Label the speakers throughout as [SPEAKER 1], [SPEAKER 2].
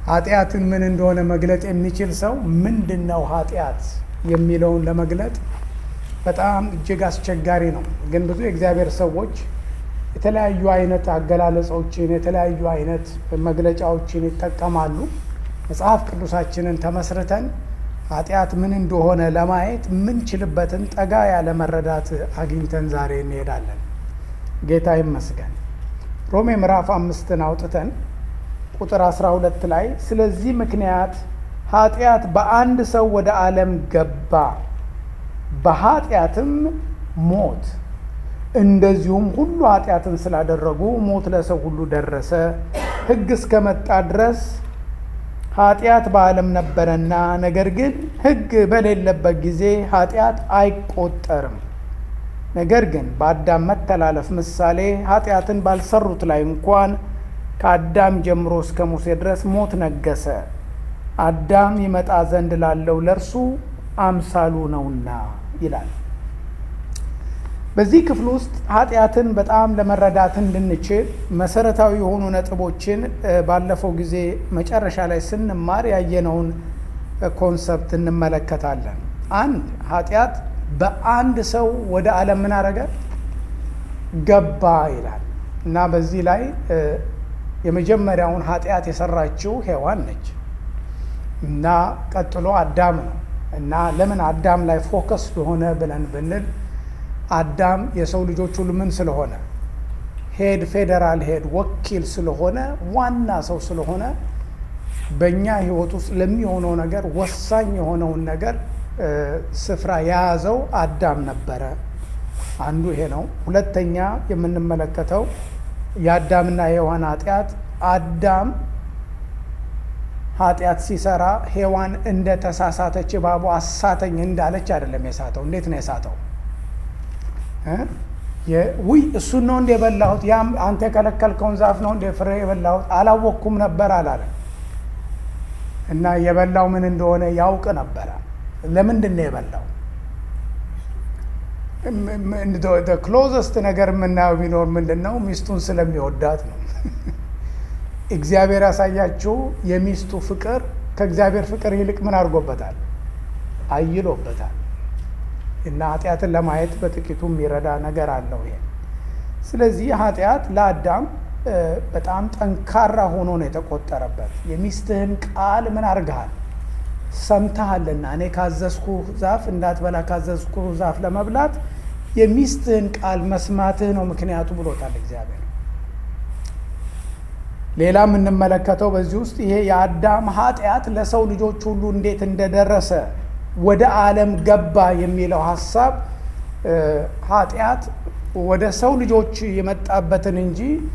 [SPEAKER 1] ኃጢአትን ምን እንደሆነ መግለጥ የሚችል ሰው ምንድን ነው ኃጢአት የሚለውን ለመግለጥ በጣም እጅግ አስቸጋሪ ነው። ግን ብዙ የእግዚአብሔር ሰዎች የተለያዩ አይነት አገላለጾችን የተለያዩ አይነት መግለጫዎችን ይጠቀማሉ። መጽሐፍ ቅዱሳችንን ተመስርተን ኃጢአት ምን እንደሆነ ለማየት የምንችልበትን ጠጋ ያለ መረዳት አግኝተን ዛሬ እንሄዳለን። ጌታ ይመስገን። ሮሜ ምዕራፍ አምስትን አውጥተን ቁጥር 12 ላይ ስለዚህ ምክንያት ኃጢአት በአንድ ሰው ወደ ዓለም ገባ፣ በኃጢአትም ሞት፣ እንደዚሁም ሁሉ ኃጢአትን ስላደረጉ ሞት ለሰው ሁሉ ደረሰ። ሕግ እስከመጣ ድረስ ኃጢአት በዓለም ነበረና፣ ነገር ግን ሕግ በሌለበት ጊዜ ኃጢአት አይቆጠርም። ነገር ግን በአዳም መተላለፍ ምሳሌ ኃጢአትን ባልሰሩት ላይ እንኳን ከአዳም ጀምሮ እስከ ሙሴ ድረስ ሞት ነገሰ። አዳም ይመጣ ዘንድ ላለው ለእርሱ አምሳሉ ነውና ይላል። በዚህ ክፍል ውስጥ ኃጢአትን በጣም ለመረዳት እንድንችል መሰረታዊ የሆኑ ነጥቦችን ባለፈው ጊዜ መጨረሻ ላይ ስንማር ያየነውን ኮንሰፕት እንመለከታለን። አንድ ኃጢአት በአንድ ሰው ወደ ዓለም ምን አረገ? ገባ ይላል እና በዚህ ላይ የመጀመሪያውን ኃጢአት የሰራችው ሔዋን ነች እና ቀጥሎ አዳም ነው እና ለምን አዳም ላይ ፎከስ ሆነ ብለን ብንል አዳም የሰው ልጆች ሁሉ ምን ስለሆነ ሄድ ፌዴራል ሄድ ወኪል ስለሆነ ዋና ሰው ስለሆነ በእኛ ሕይወት ውስጥ ለሚሆነው ነገር ወሳኝ የሆነውን ነገር ስፍራ የያዘው አዳም ነበረ። አንዱ ይሄ ነው። ሁለተኛ የምንመለከተው የአዳምና የሔዋን ኃጢአት አዳም ኃጢአት ሲሰራ ሔዋን እንደ ተሳሳተች እባቡ አሳተኝ እንዳለች አይደለም የሳተው። እንዴት ነው የሳተው? ውይ እሱን ነው እንደ የበላሁት፣ ያም አንተ የከለከልከውን ዛፍ ነው እንደ ፍሬ የበላሁት አላወቅኩም ነበር አላለ እና የበላው ምን እንደሆነ ያውቅ ነበረ። ለምንድን ነው የበላው? ክሎዘስት ነገር የምናየው ቢኖር ምንድን ነው? ሚስቱን ስለሚወዳት ነው። እግዚአብሔር ያሳያችሁ የሚስቱ ፍቅር ከእግዚአብሔር ፍቅር ይልቅ ምን አድርጎበታል? አይሎበታል። እና ኃጢአትን ለማየት በጥቂቱ የሚረዳ ነገር አለው ይሄ። ስለዚህ ኃጢአት ለአዳም በጣም ጠንካራ ሆኖ ነው የተቆጠረበት። የሚስትህን ቃል ምን አድርገሃል? ሰምተሃልና እኔ ካዘዝኩ ዛፍ እንዳትበላ ካዘዝኩ ዛፍ ለመብላት የሚስትህን ቃል መስማትህ ነው ምክንያቱ ብሎታል እግዚአብሔር። ሌላ የምንመለከተው በዚህ ውስጥ ይሄ የአዳም ኃጢአት ለሰው ልጆች ሁሉ እንዴት እንደደረሰ ወደ ዓለም ገባ የሚለው ሀሳብ ኃጢአት ወደ ሰው ልጆች የመጣበትን እንጂ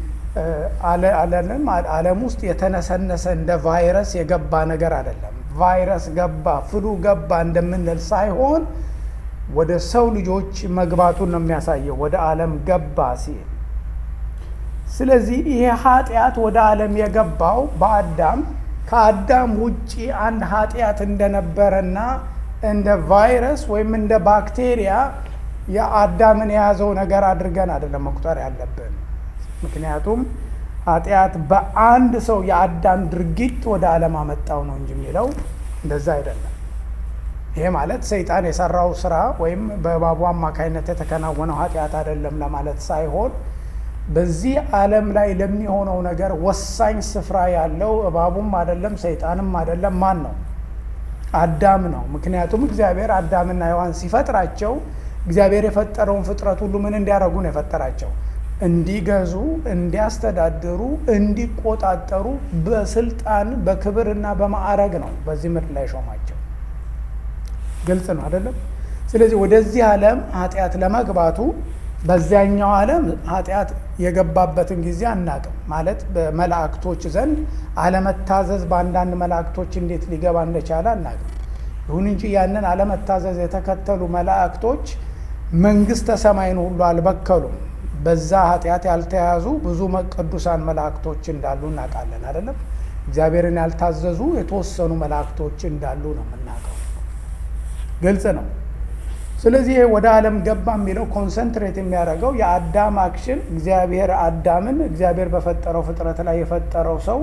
[SPEAKER 1] ዓለም ውስጥ የተነሰነሰ እንደ ቫይረስ የገባ ነገር አይደለም። ቫይረስ ገባ፣ ፍሉ ገባ እንደምንል ሳይሆን ወደ ሰው ልጆች መግባቱን ነው የሚያሳየው፣ ወደ ዓለም ገባ ሲል። ስለዚህ ይሄ ኃጢአት ወደ ዓለም የገባው በአዳም ከአዳም ውጪ አንድ ኃጢአት እንደነበረና እንደ ቫይረስ ወይም እንደ ባክቴሪያ የአዳምን የያዘው ነገር አድርገን አይደለም መቁጠር ያለብን። ምክንያቱም ኃጢአት በአንድ ሰው የአዳም ድርጊት ወደ ዓለም አመጣው ነው እንጂ የሚለው እንደዛ አይደለም። ይሄ ማለት ሰይጣን የሰራው ስራ ወይም በእባቡ አማካኝነት የተከናወነው ኃጢአት አይደለም ለማለት ሳይሆን በዚህ ዓለም ላይ ለሚሆነው ነገር ወሳኝ ስፍራ ያለው እባቡም አይደለም ሰይጣንም አይደለም ማን ነው? አዳም ነው። ምክንያቱም እግዚአብሔር አዳምና ሔዋን ሲፈጥራቸው እግዚአብሔር የፈጠረውን ፍጥረት ሁሉ ምን እንዲያደርጉ ነው የፈጠራቸው? እንዲገዙ፣ እንዲያስተዳድሩ፣ እንዲቆጣጠሩ በስልጣን በክብርና በማዕረግ ነው በዚህ ምድር ላይ ሾማቸው። ግልጽ ነው አይደለም? ስለዚህ ወደዚህ ዓለም ኃጢአት ለመግባቱ በዚያኛው ዓለም ኃጢአት የገባበትን ጊዜ አናቅም። ማለት በመላእክቶች ዘንድ አለመታዘዝ በአንዳንድ መላእክቶች እንዴት ሊገባ እንደቻለ አናቅም። ይሁን እንጂ ያንን አለመታዘዝ የተከተሉ መላእክቶች መንግስተ ሰማይን ሁሉ አልበከሉም። በዛ ኃጢአት ያልተያዙ ብዙ ቅዱሳን መላእክቶች እንዳሉ እናውቃለን አይደለም። እግዚአብሔርን ያልታዘዙ የተወሰኑ መላእክቶች እንዳሉ ነው የምናውቀው። ግልጽ ነው። ስለዚህ ይሄ ወደ ዓለም ገባ የሚለው ኮንሰንትሬት የሚያደርገው የአዳም አክሽን እግዚአብሔር አዳምን እግዚአብሔር በፈጠረው ፍጥረት ላይ የፈጠረው ሰው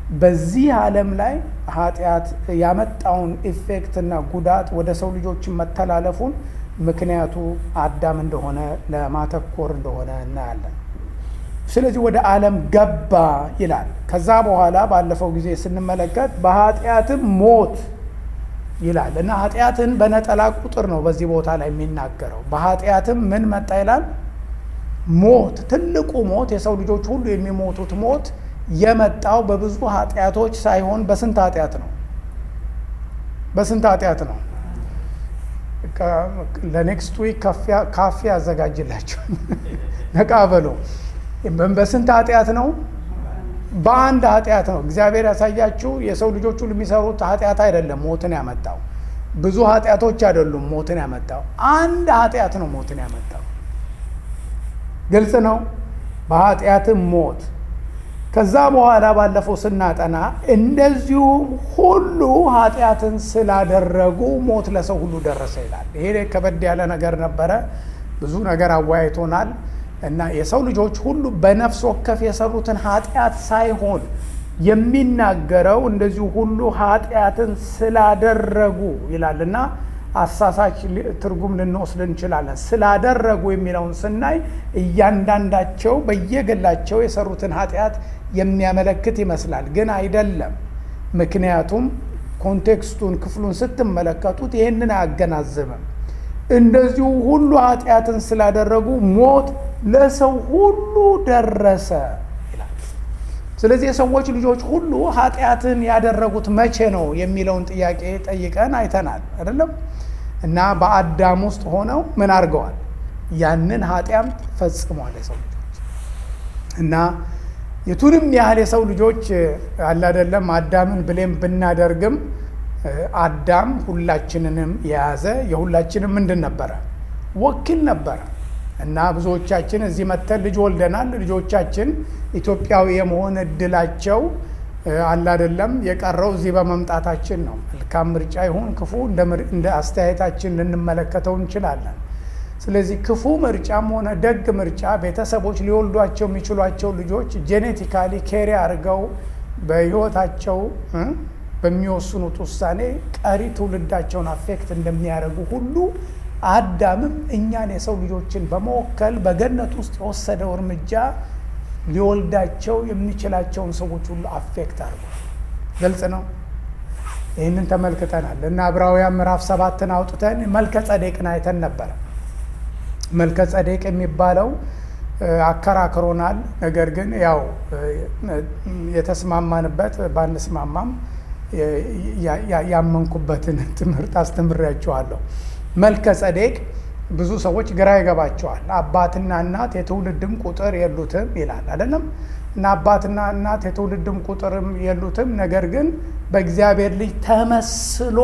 [SPEAKER 1] በዚህ ዓለም ላይ ኃጢአት ያመጣውን ኢፌክት እና ጉዳት ወደ ሰው ልጆችን መተላለፉን ምክንያቱ አዳም እንደሆነ ለማተኮር እንደሆነ እናያለን። ስለዚህ ወደ ዓለም ገባ ይላል። ከዛ በኋላ ባለፈው ጊዜ ስንመለከት በኃጢአትም ሞት ይላል እና ኃጢአትን በነጠላ ቁጥር ነው በዚህ ቦታ ላይ የሚናገረው። በኃጢአትም ምን መጣ ይላል? ሞት። ትልቁ ሞት የሰው ልጆች ሁሉ የሚሞቱት ሞት የመጣው በብዙ ኃጢአቶች ሳይሆን በስንት ኃጢአት ነው? በስንት ኃጢአት ነው? ለኔክስት ዊክ ካፌ ያዘጋጅላቸው ነቃ በሎ። በስንት ኃጢአት ነው? በአንድ ኃጢአት ነው። እግዚአብሔር ያሳያችሁ የሰው ልጆች ሁሉ የሚሰሩት ኃጢአት አይደለም ሞትን ያመጣው። ብዙ ኃጢአቶች አይደሉም ሞትን ያመጣው። አንድ ኃጢአት ነው ሞትን ያመጣው። ግልጽ ነው። በኃጢአትም ሞት ከዛ በኋላ ባለፈው ስናጠና እንደዚሁም ሁሉ ኃጢአትን ስላደረጉ ሞት ለሰው ሁሉ ደረሰ ይላል። ይሄ ከበድ ያለ ነገር ነበረ። ብዙ ነገር አወያይቶናል እና የሰው ልጆች ሁሉ በነፍስ ወከፍ የሰሩትን ኃጢአት ሳይሆን የሚናገረው እንደዚሁ ሁሉ ኃጢአትን ስላደረጉ ይላል እና አሳሳች ትርጉም ልንወስድ እንችላለን። ስላደረጉ የሚለውን ስናይ እያንዳንዳቸው በየግላቸው የሰሩትን ኃጢአት የሚያመለክት ይመስላል፣ ግን አይደለም። ምክንያቱም ኮንቴክስቱን ክፍሉን ስትመለከቱት ይህንን አያገናዝብም። እንደዚሁ ሁሉ ኃጢአትን ስላደረጉ ሞት ለሰው ሁሉ ደረሰ ይላል። ስለዚህ የሰዎች ልጆች ሁሉ ኃጢአትን ያደረጉት መቼ ነው የሚለውን ጥያቄ ጠይቀን አይተናል አይደለም? እና በአዳም ውስጥ ሆነው ምን አድርገዋል? ያንን ኃጢአም ፈጽሟል የሰው ልጆች እና የቱንም ያህል የሰው ልጆች አለ አይደለም አዳምን ብሌም ብናደርግም አዳም ሁላችንንም የያዘ የሁላችንም ምንድን ነበረ? ወኪል ነበረ። እና ብዙዎቻችን እዚህ መተን ልጅ ወልደናል። ልጆቻችን ኢትዮጵያዊ የመሆን እድላቸው አለ አይደለም የቀረው እዚህ በመምጣታችን ነው። መልካም ምርጫ ይሁን ክፉ እንደ አስተያየታችን ልንመለከተው እንችላለን። ስለዚህ ክፉ ምርጫም ሆነ ደግ ምርጫ ቤተሰቦች ሊወልዷቸው የሚችሏቸው ልጆች ጄኔቲካሊ ኬሪ አድርገው በሕይወታቸው በሚወስኑት ውሳኔ ቀሪ ትውልዳቸውን አፌክት እንደሚያደርጉ ሁሉ አዳምም እኛን የሰው ልጆችን በመወከል በገነት ውስጥ የወሰደው እርምጃ ሊወልዳቸው የሚችላቸውን ሰዎች ሁሉ አፌክት አድርጓል። ግልጽ ነው። ይህንን ተመልክተናል እና ዕብራውያን ምዕራፍ ሰባትን አውጥተን መልከ ጸዴቅን አይተን ነበረ። መልከ ጸዴቅ የሚባለው አከራክሮናል። ነገር ግን ያው የተስማማንበት ባንስማማም ያመንኩበትን ትምህርት አስተምሬያቸዋለሁ። መልከ ጸዴቅ ብዙ ሰዎች ግራ ይገባቸዋል። አባትና እናት የትውልድም ቁጥር የሉትም ይላል አይደለም። እና አባትና እናት የትውልድም ቁጥርም የሉትም፣ ነገር ግን በእግዚአብሔር ልጅ ተመስሎ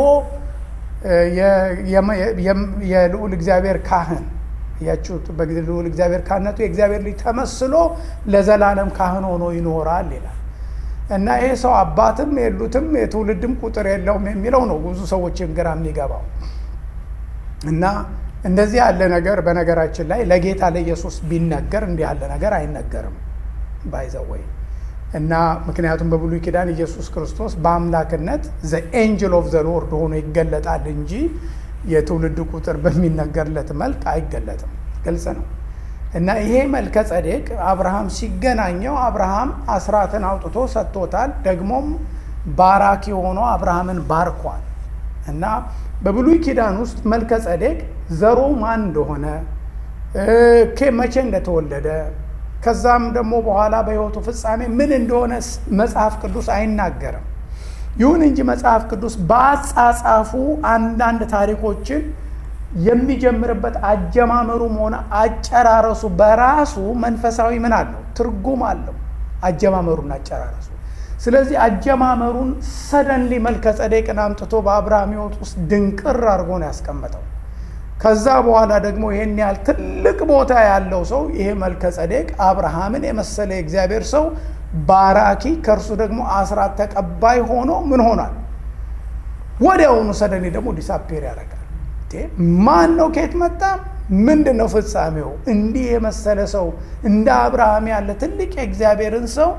[SPEAKER 1] የልዑል እግዚአብሔር ካህን ያችሁት በልዑል እግዚአብሔር ካህነቱ የእግዚአብሔር ልጅ ተመስሎ ለዘላለም ካህን ሆኖ ይኖራል ይላል። እና ይሄ ሰው አባትም የሉትም የትውልድም ቁጥር የለውም የሚለው ነው ብዙ ሰዎችን ግራ የሚገባው እና እንደዚህ ያለ ነገር በነገራችን ላይ ለጌታ ለኢየሱስ ቢነገር እንዲህ ያለ ነገር አይነገርም ባይዘወይ እና ምክንያቱም በብሉይ ኪዳን ኢየሱስ ክርስቶስ በአምላክነት ዘ ኤንጅል ኦፍ ዘ ሎርድ ሆኖ ይገለጣል እንጂ የትውልድ ቁጥር በሚነገርለት መልክ አይገለጥም። ግልጽ ነው። እና ይሄ መልከ ጸዴቅ አብርሃም ሲገናኘው አብርሃም አስራትን አውጥቶ ሰጥቶታል። ደግሞም ባራኪ ሆኖ አብርሃምን ባርኳል። እና በብሉይ ኪዳን ውስጥ መልከ ጸዴቅ ዘሩ ማን እንደሆነ መቼ እንደተወለደ ከዛም ደግሞ በኋላ በሕይወቱ ፍጻሜ ምን እንደሆነ መጽሐፍ ቅዱስ አይናገርም። ይሁን እንጂ መጽሐፍ ቅዱስ በአጻጻፉ አንዳንድ ታሪኮችን የሚጀምርበት አጀማመሩም ሆነ አጨራረሱ በራሱ መንፈሳዊ ምን አለው? ትርጉም አለው። አጀማመሩና አጨራረሱ ስለዚህ አጀማመሩን ሰደንሊ መልከ ጸዴቅን አምጥቶ በአብርሃም ሕይወት ውስጥ ድንቅር አድርጎ ነው ያስቀመጠው። ከዛ በኋላ ደግሞ ይሄን ያህል ትልቅ ቦታ ያለው ሰው ይሄ መልከ ጸዴቅ አብርሃምን የመሰለ የእግዚአብሔር ሰው ባራኪ፣ ከእርሱ ደግሞ አስራት ተቀባይ ሆኖ ምን ሆኗል? ወዲያውኑ ሰደንሊ ደግሞ ዲሳፔር ያደርጋል። ማን ነው? ከየት መጣ? ምንድን ነው ፍጻሜው? እንዲህ የመሰለ ሰው እንደ አብርሃም ያለ ትልቅ የእግዚአብሔርን ሰው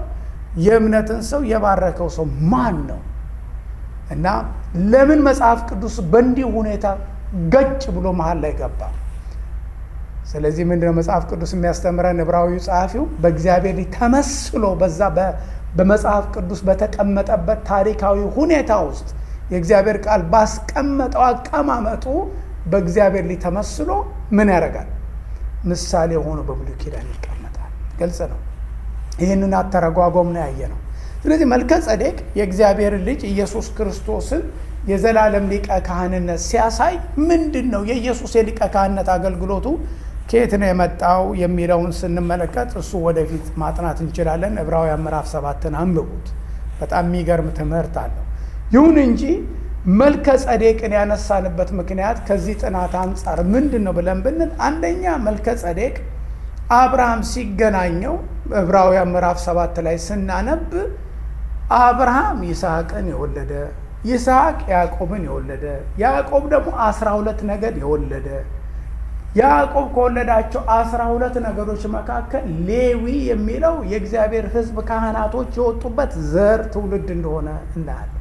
[SPEAKER 1] የእምነትን ሰው የባረከው ሰው ማን ነው? እና ለምን መጽሐፍ ቅዱስ በእንዲህ ሁኔታ ገጭ ብሎ መሀል ላይ ገባ? ስለዚህ ምንድነው መጽሐፍ ቅዱስ የሚያስተምረን? ዕብራዊ ጸሐፊው በእግዚአብሔር ተመስሎ በዛ በመጽሐፍ ቅዱስ በተቀመጠበት ታሪካዊ ሁኔታ ውስጥ የእግዚአብሔር ቃል ባስቀመጠው አቀማመጡ በእግዚአብሔር ላይ ተመስሎ ምን ያደርጋል? ምሳሌ ሆኖ በብሉይ ኪዳን ይቀመጣል። ግልጽ ነው። ይህንን አተረጓጎም ነው ያየ ነው። ስለዚህ መልከ ጸዴቅ የእግዚአብሔር ልጅ ኢየሱስ ክርስቶስን የዘላለም ሊቀ ካህንነት ሲያሳይ ምንድን ነው የኢየሱስ የሊቀ ካህንነት አገልግሎቱ ከየት ነው የመጣው የሚለውን ስንመለከት እሱ ወደፊት ማጥናት እንችላለን። ዕብራውያን ምዕራፍ ሰባትን አንብቡት። በጣም የሚገርም ትምህርት አለው። ይሁን እንጂ መልከ ጸዴቅን ያነሳንበት ምክንያት ከዚህ ጥናት አንጻር ምንድን ነው ብለን ብንል አንደኛ መልከ ጸዴቅ አብርሃም ሲገናኘው ዕብራውያን ምዕራፍ ሰባት ላይ ስናነብ አብርሃም ይስሐቅን የወለደ ይስሐቅ ያዕቆብን የወለደ ያዕቆብ ደግሞ አስራ ሁለት ነገድ የወለደ ያዕቆብ ከወለዳቸው አስራ ሁለት ነገዶች መካከል ሌዊ የሚለው የእግዚአብሔር ሕዝብ ካህናቶች የወጡበት ዘር ትውልድ እንደሆነ እናያለን።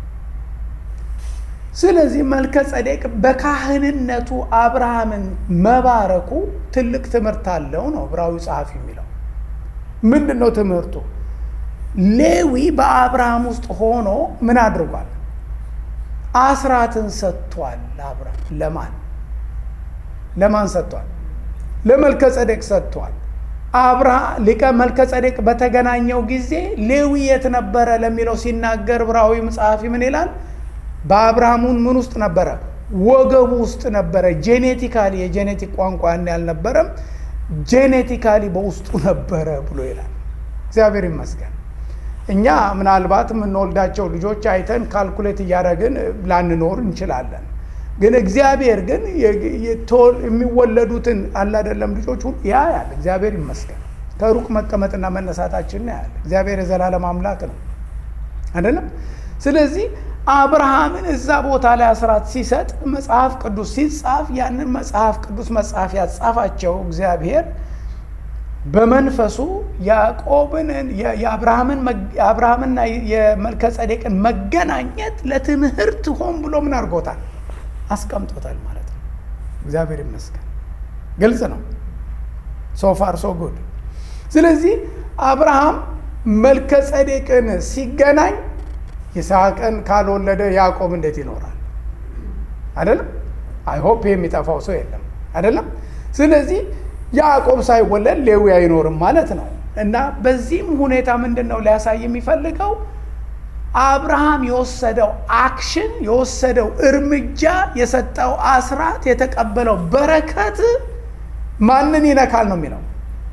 [SPEAKER 1] ስለዚህ መልከ ጸዴቅ በካህንነቱ አብርሃምን መባረኩ ትልቅ ትምህርት አለው ነው ዕብራዊ ጸሐፊ የሚለው። ምንድን ነው ትምህርቱ? ሌዊ በአብርሃም ውስጥ ሆኖ ምን አድርጓል? አስራትን ሰጥቷል። አብርሃም ለማን ለማን ሰጥቷል? ለመልከ ጸዴቅ ሰጥቷል። አብርሃም ሊቀ መልከ ጸዴቅ በተገናኘው ጊዜ ሌዊ የት ነበረ ለሚለው ሲናገር ዕብራዊ ጸሐፊ ምን ይላል? በአብርሃሙን ምን ውስጥ ነበረ? ወገቡ ውስጥ ነበረ። ጄኔቲካሊ የጄኔቲክ ቋንቋ ያን ያልነበረም ጄኔቲካሊ በውስጡ ነበረ ብሎ ይላል። እግዚአብሔር ይመስገን። እኛ ምናልባት የምንወልዳቸው ልጆች አይተን ካልኩሌት እያደረግን ላንኖር እንችላለን። ግን እግዚአብሔር ግን የሚወለዱትን አላደለም ልጆች ሁሉ ያያል። እግዚአብሔር ይመስገን። ከሩቅ መቀመጥና መነሳታችን ያያል። እግዚአብሔር የዘላለም አምላክ ነው አይደለም። ስለዚህ አብርሃምን እዛ ቦታ ላይ አስራት ሲሰጥ መጽሐፍ ቅዱስ ሲጻፍ ያንን መጽሐፍ ቅዱስ መጽሐፍ ያጻፋቸው እግዚአብሔር በመንፈሱ ያዕቆብን የአብርሃምና የመልከ ጸዴቅን መገናኘት ለትምህርት ሆን ብሎ ምን አድርጎታል? አስቀምጦታል ማለት ነው። እግዚአብሔር ይመስገን። ግልጽ ነው። ሶፋር ሶ ጉድ። ስለዚህ አብርሃም መልከ ጸዴቅን ሲገናኝ ይስሐቅን ካልወለደ ያዕቆብ እንዴት ይኖራል? አይደለም። አይሆፕ የሚጠፋው ሰው የለም አይደለም። ስለዚህ ያዕቆብ ሳይወለድ ሌዊ አይኖርም ማለት ነው። እና በዚህም ሁኔታ ምንድን ነው ሊያሳይ የሚፈልገው አብርሃም የወሰደው አክሽን የወሰደው እርምጃ የሰጠው አስራት የተቀበለው በረከት ማንን ይነካል ነው የሚለው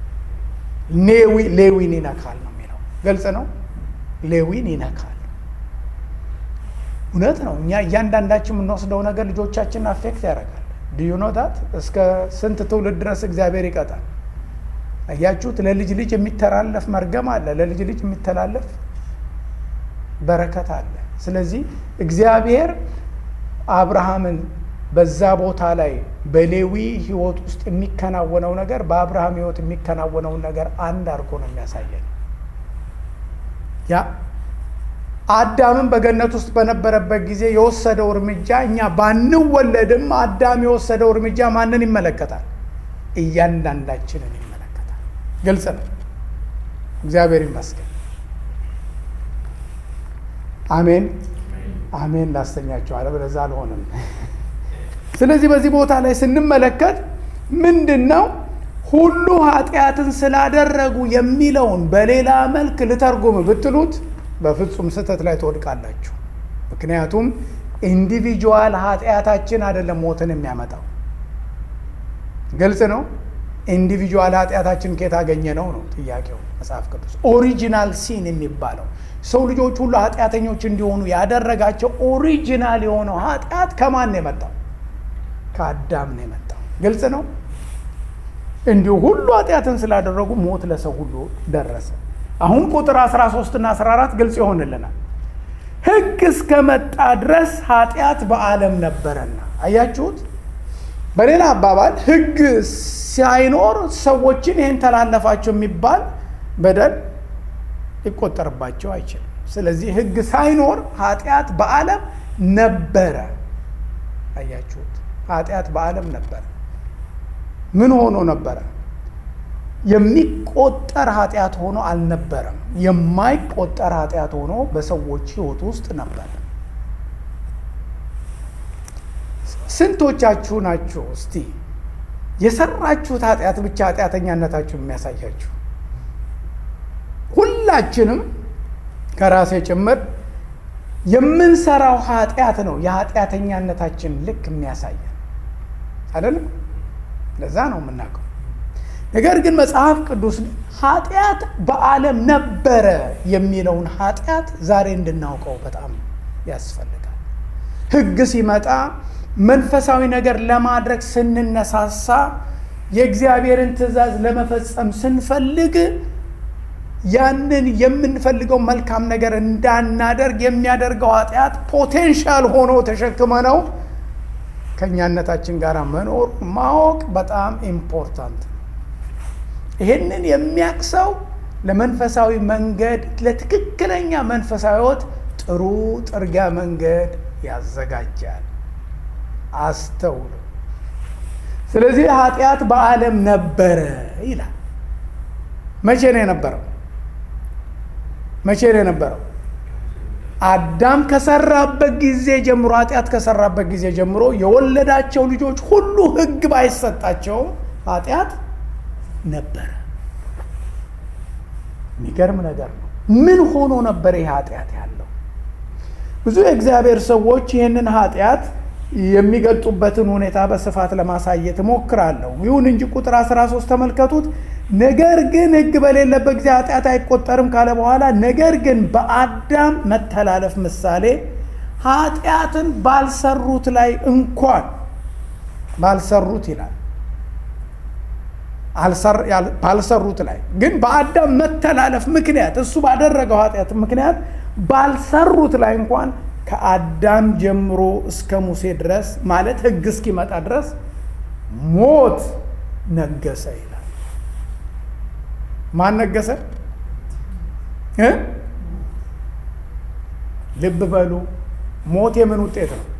[SPEAKER 1] ሌዊን ይነካል ነው የሚለው ግልጽ ነው ሌዊን ይነካል እውነት ነው እኛ እያንዳንዳችን የምንወስደው ነገር ልጆቻችንን አፌክት ያደርጋል ዲዩ ኖታት እስከ ስንት ትውልድ ድረስ እግዚአብሔር ይቀጣል አያችሁት ለልጅ ልጅ የሚተላለፍ መርገም አለ ለልጅ ልጅ የሚተላለፍ በረከት አለ ስለዚህ እግዚአብሔር አብርሃምን በዛ ቦታ ላይ በሌዊ ህይወት ውስጥ የሚከናወነው ነገር በአብርሃም ህይወት የሚከናወነውን ነገር አንድ አድርጎ ነው የሚያሳየን ያ አዳምን በገነት ውስጥ በነበረበት ጊዜ የወሰደው እርምጃ እኛ ባንወለድም አዳም የወሰደው እርምጃ ማንን ይመለከታል እያንዳንዳችንን ይመለከታል ግልጽ ነው እግዚአብሔር ይመስገን አሜን አሜን ላስተኛቸው አለ በለዛ አልሆንም ስለዚህ በዚህ ቦታ ላይ ስንመለከት ምንድን ነው ሁሉ ኃጢአትን ስላደረጉ የሚለውን በሌላ መልክ ልተርጉም ብትሉት በፍጹም ስህተት ላይ ትወድቃላችሁ ምክንያቱም ኢንዲቪጁዋል ኃጢአታችን አይደለም ሞትን የሚያመጣው ግልጽ ነው ኢንዲቪጁዋል ኃጢአታችን ከየት አገኘ ነው ነው ጥያቄው መጽሐፍ ቅዱስ ኦሪጂናል ሲን የሚባለው ሰው ልጆች ሁሉ ኃጢአተኞች እንዲሆኑ ያደረጋቸው ኦሪጂናል የሆነው ኃጢአት ከማን ነው የመጣው ከአዳም ነው የመጣው ግልጽ ነው እንዲሁ ሁሉ ኃጢአትን ስላደረጉ ሞት ለሰው ሁሉ ደረሰ አሁን ቁጥር 13 እና 14 ግልጽ ይሆንልናል ህግ እስከመጣ ድረስ ኃጢአት በዓለም ነበረና አያችሁት በሌላ አባባል ህግ ሳይኖር ሰዎችን ይህን ተላለፋቸው የሚባል በደል ሊቆጠርባቸው አይችልም። ስለዚህ ሕግ ሳይኖር ኃጢአት በዓለም ነበረ። አያችሁት? ኃጢአት በዓለም ነበረ። ምን ሆኖ ነበረ? የሚቆጠር ኃጢአት ሆኖ አልነበረም። የማይቆጠር ኃጢአት ሆኖ በሰዎች ሕይወት ውስጥ ነበረ። ስንቶቻችሁ ናችሁ እስቲ የሰራችሁት ኃጢአት ብቻ ኃጢአተኛነታችሁን የሚያሳያችሁ? ሁላችንም ከራሴ ጭምር የምንሰራው ኃጢአት ነው የኃጢአተኛነታችን ልክ የሚያሳየን አይደለም። ለዛ ነው የምናውቀው። ነገር ግን መጽሐፍ ቅዱስ ኃጢአት በዓለም ነበረ የሚለውን ኃጢአት ዛሬ እንድናውቀው በጣም ያስፈልጋል። ሕግ ሲመጣ መንፈሳዊ ነገር ለማድረግ ስንነሳሳ የእግዚአብሔርን ትእዛዝ ለመፈጸም ስንፈልግ ያንን የምንፈልገው መልካም ነገር እንዳናደርግ የሚያደርገው ኃጢአት ፖቴንሻል ሆኖ ተሸክመ ነው ከእኛነታችን ጋር መኖር ማወቅ በጣም ኢምፖርታንት ነው። ይህንን የሚያቅሰው ለመንፈሳዊ መንገድ ለትክክለኛ መንፈሳዊ ሕይወት ጥሩ ጥርጊያ መንገድ ያዘጋጃል። አስተውሉ። ስለዚህ ኃጢአት በዓለም ነበረ ይላል። መቼ ነው የነበረው? መቼ ነው የነበረው? አዳም ከሰራበት ጊዜ ጀምሮ ኃጢአት ከሰራበት ጊዜ ጀምሮ የወለዳቸው ልጆች ሁሉ ሕግ ባይሰጣቸውም ኃጢአት ነበረ። የሚገርም ነገር ነው። ምን ሆኖ ነበር ይህ ኃጢአት ያለው? ብዙ የእግዚአብሔር ሰዎች ይህንን ኃጢአት የሚገልጡበትን ሁኔታ በስፋት ለማሳየት እሞክራለሁ። ይሁን እንጂ ቁጥር 13 ተመልከቱት። ነገር ግን ሕግ በሌለበት ጊዜ ኃጢአት አይቆጠርም ካለ በኋላ ነገር ግን በአዳም መተላለፍ ምሳሌ ኃጢአትን ባልሰሩት ላይ እንኳን ባልሰሩት ይላል ባልሰሩት ላይ ግን በአዳም መተላለፍ ምክንያት እሱ ባደረገው ኃጢአት ምክንያት ባልሰሩት ላይ እንኳን ከአዳም ጀምሮ እስከ ሙሴ ድረስ ማለት ሕግ እስኪመጣ ድረስ ሞት ነገሰ ይላል። ማን ነገሰ? ልብ በሉ። ሞት የምን ውጤት ነው?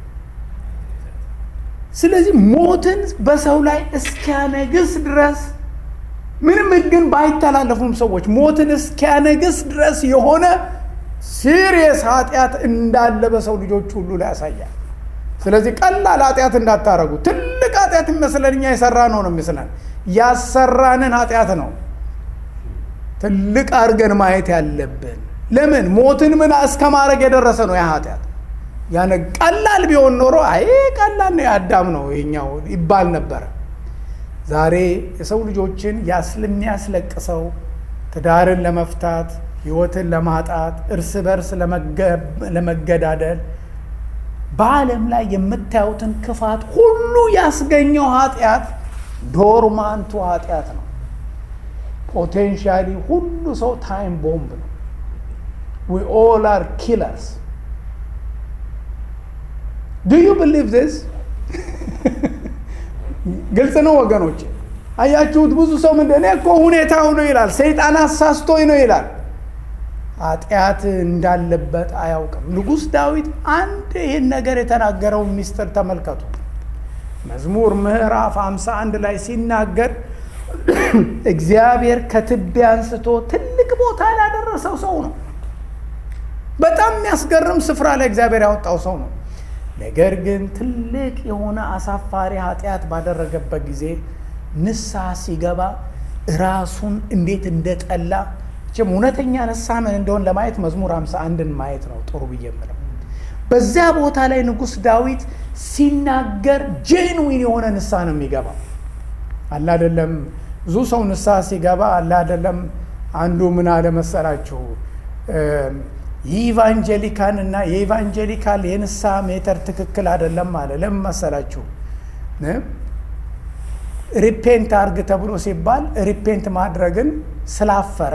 [SPEAKER 1] ስለዚህ ሞትን በሰው ላይ እስኪያነግስ ድረስ ምንም ሕግን ባይተላለፉም ሰዎች ሞትን እስኪያነግስ ድረስ የሆነ ሲሪየስ ኃጢአት እንዳለ በሰው ልጆች ሁሉ ላይ ያሳያል። ስለዚህ ቀላል ኃጢአት እንዳታረጉ። ትልቅ ኃጢአት የሚመስለን እኛ የሰራ ነው ነው የሚመስለን ያሰራንን ኃጢአት ነው ትልቅ አድርገን ማየት ያለብን። ለምን ሞትን ምን እስከ ማድረግ የደረሰ ነው ያ ኃጢአት። ያነ ቀላል ቢሆን ኖሮ አይ ቀላል ነው የአዳም ነው ይሄኛው ይባል ነበረ። ዛሬ የሰው ልጆችን ስለሚያስለቅሰው ትዳርን ለመፍታት ህይወትን ለማጣት እርስ በርስ ለመገዳደል በዓለም ላይ የምታዩትን ክፋት ሁሉ ያስገኘው ኃጢአት ዶርማንቱ ኃጢአት ነው። ፖቴንሻሊ ሁሉ ሰው ታይም ቦምብ ነው። ዊ ኦል አር ኪለርስ ዱ ዩ ብሊቭ ዚስ? ግልጽ ነው ወገኖች። አያችሁት? ብዙ ሰው ምንድን እኔ እኮ ሁኔታው ነው ይላል። ሰይጣን አሳስቶኝ ነው ይላል። ኃጢአት እንዳለበት አያውቅም። ንጉሥ ዳዊት አንድ ይህን ነገር የተናገረውን ሚስጥር ተመልከቱ። መዝሙር ምዕራፍ 51 ላይ ሲናገር እግዚአብሔር ከትቢያ አንስቶ ትልቅ ቦታ ላደረሰው ሰው ነው። በጣም የሚያስገርም ስፍራ ላይ እግዚአብሔር ያወጣው ሰው ነው። ነገር ግን ትልቅ የሆነ አሳፋሪ ኃጢአት ባደረገበት ጊዜ ንስሐ ሲገባ ራሱን እንዴት እንደጠላ ችም እውነተኛ ንስሐ ምን እንደሆን ለማየት መዝሙር 51ን ማየት ነው ጥሩ ብዬ የምለው። በዚያ ቦታ ላይ ንጉሥ ዳዊት ሲናገር ጄንዊን የሆነ ንስሐ ነው የሚገባው። አለ አይደለም ብዙ ሰው ንስሐ ሲገባ አለ አይደለም አንዱ ምን አለ መሰላችሁ የኢቫንጀሊካን እና የኢቫንጀሊካል የንስሐ ሜተር ትክክል አይደለም አለ። ለምን መሰላችሁ? ሪፔንት አርግ ተብሎ ሲባል ሪፔንት ማድረግን ስላፈረ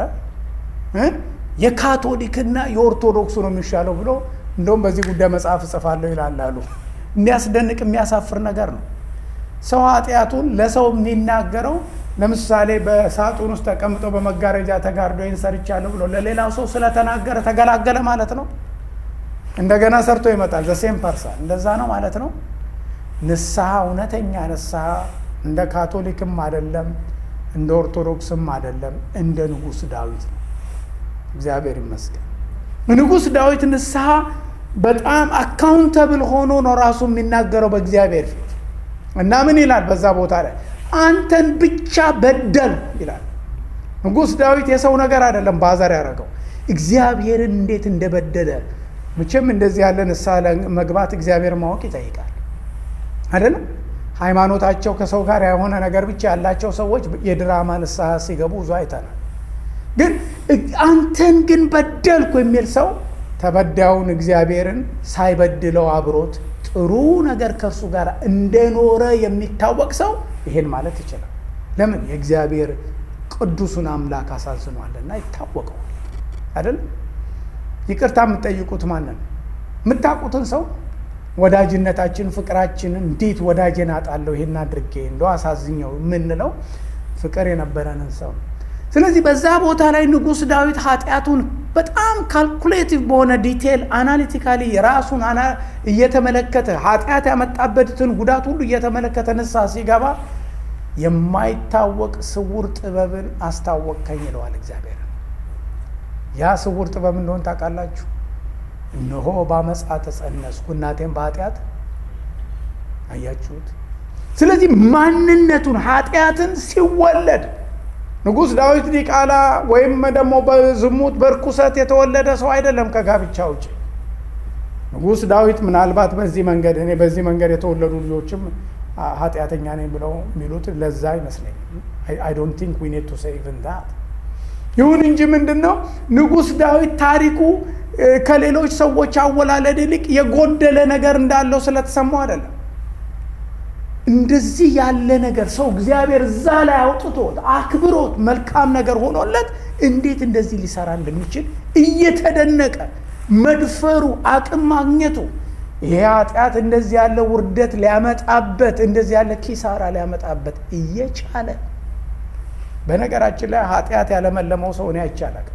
[SPEAKER 1] የካቶሊክና የኦርቶዶክሱ ነው የሚሻለው ብሎ እንደውም በዚህ ጉዳይ መጽሐፍ እጽፋለሁ ይላል አሉ። የሚያስደንቅ የሚያሳፍር ነገር ነው። ሰው ኃጢአቱን ለሰው የሚናገረው ለምሳሌ በሳጥን ውስጥ ተቀምጦ በመጋረጃ ተጋርዶ ይህን ሰርቻለሁ ብሎ ለሌላው ሰው ስለተናገረ ተገላገለ ማለት ነው። እንደገና ሰርቶ ይመጣል። ዘሴም ፐርሰን እንደዛ ነው ማለት ነው። ንስሐ እውነተኛ ንስሐ እንደ ካቶሊክም አይደለም፣ እንደ ኦርቶዶክስም አይደለም፣ እንደ ንጉሥ ዳዊት ነው። እግዚአብሔር ይመስገን። ንጉሥ ዳዊት ንስሐ በጣም አካውንተብል ሆኖ ነው ራሱ የሚናገረው በእግዚአብሔር ፊት እና ምን ይላል በዛ ቦታ ላይ አንተን ብቻ በደል ይላል። ንጉሥ ዳዊት የሰው ነገር አይደለም ባዘር ያደረገው እግዚአብሔርን እንዴት እንደበደለ መቼም እንደዚህ ያለ ንስሐ መግባት እግዚአብሔር ማወቅ ይጠይቃል አይደለም። ሃይማኖታቸው ከሰው ጋር የሆነ ነገር ብቻ ያላቸው ሰዎች የድራማ ንስሐ ሲገቡ ብዙ አይተናል። ግን አንተን ግን በደልኩ የሚል ሰው ተበዳዩን እግዚአብሔርን ሳይበድለው አብሮት ጥሩ ነገር ከእርሱ ጋር እንደኖረ የሚታወቅ ሰው ይሄን ማለት ይችላል። ለምን? የእግዚአብሔር ቅዱሱን አምላክ አሳዝኗልና ይታወቀዋል አይደለም። ይቅርታ የምትጠይቁት ማንን? የምታውቁትን ሰው ወዳጅነታችን፣ ፍቅራችን እንዴት ወዳጄን አጣለሁ ይሄን አድርጌ እንደው አሳዝኘው የምንለው ፍቅር የነበረንን ሰው ስለዚህ በዛ ቦታ ላይ ንጉሥ ዳዊት ኃጢአቱን በጣም ካልኩሌቲቭ በሆነ ዲቴል አናሊቲካሊ ራሱን እየተመለከተ ኃጢአት ያመጣበትን ጉዳት ሁሉ እየተመለከተ ንስሐ ሲገባ የማይታወቅ ስውር ጥበብን አስታወቅከኝ ይለዋል እግዚአብሔር። ያ ስውር ጥበብ እንደሆን ታውቃላችሁ? እነሆ በአመፃ ተጸነስኩ እናቴም በኃጢአት አያችሁት። ስለዚህ ማንነቱን ኃጢአትን ሲወለድ ንጉሥ ዳዊት ዲቃላ ወይም ደግሞ በዝሙት በርኩሰት የተወለደ ሰው አይደለም ከጋብቻ ውጭ። ንጉሥ ዳዊት ምናልባት በዚህ መንገድ እኔ በዚህ መንገድ የተወለዱ ልጆችም ኃጢአተኛ ነኝ ብለው የሚሉት ለዛ አይመስለኝም። አይ ዶንት ቲንክ ዊ ኒድ ቱ ሴይ ኢቭን ዛት። ይሁን እንጂ ምንድን ነው ንጉሥ ዳዊት ታሪኩ ከሌሎች ሰዎች አወላለድ ይልቅ የጎደለ ነገር እንዳለው ስለተሰማው አይደለም። እንደዚህ ያለ ነገር ሰው እግዚአብሔር እዛ ላይ አውጥቶት አክብሮት መልካም ነገር ሆኖለት እንዴት እንደዚህ ሊሰራ እንደሚችል እየተደነቀ መድፈሩ አቅም ማግኘቱ ይሄ ኃጢአት እንደዚህ ያለ ውርደት ሊያመጣበት እንደዚህ ያለ ኪሳራ ሊያመጣበት እየቻለ በነገራችን ላይ ኃጢአት ያለመለመው ሰው እኔ አይቻላል።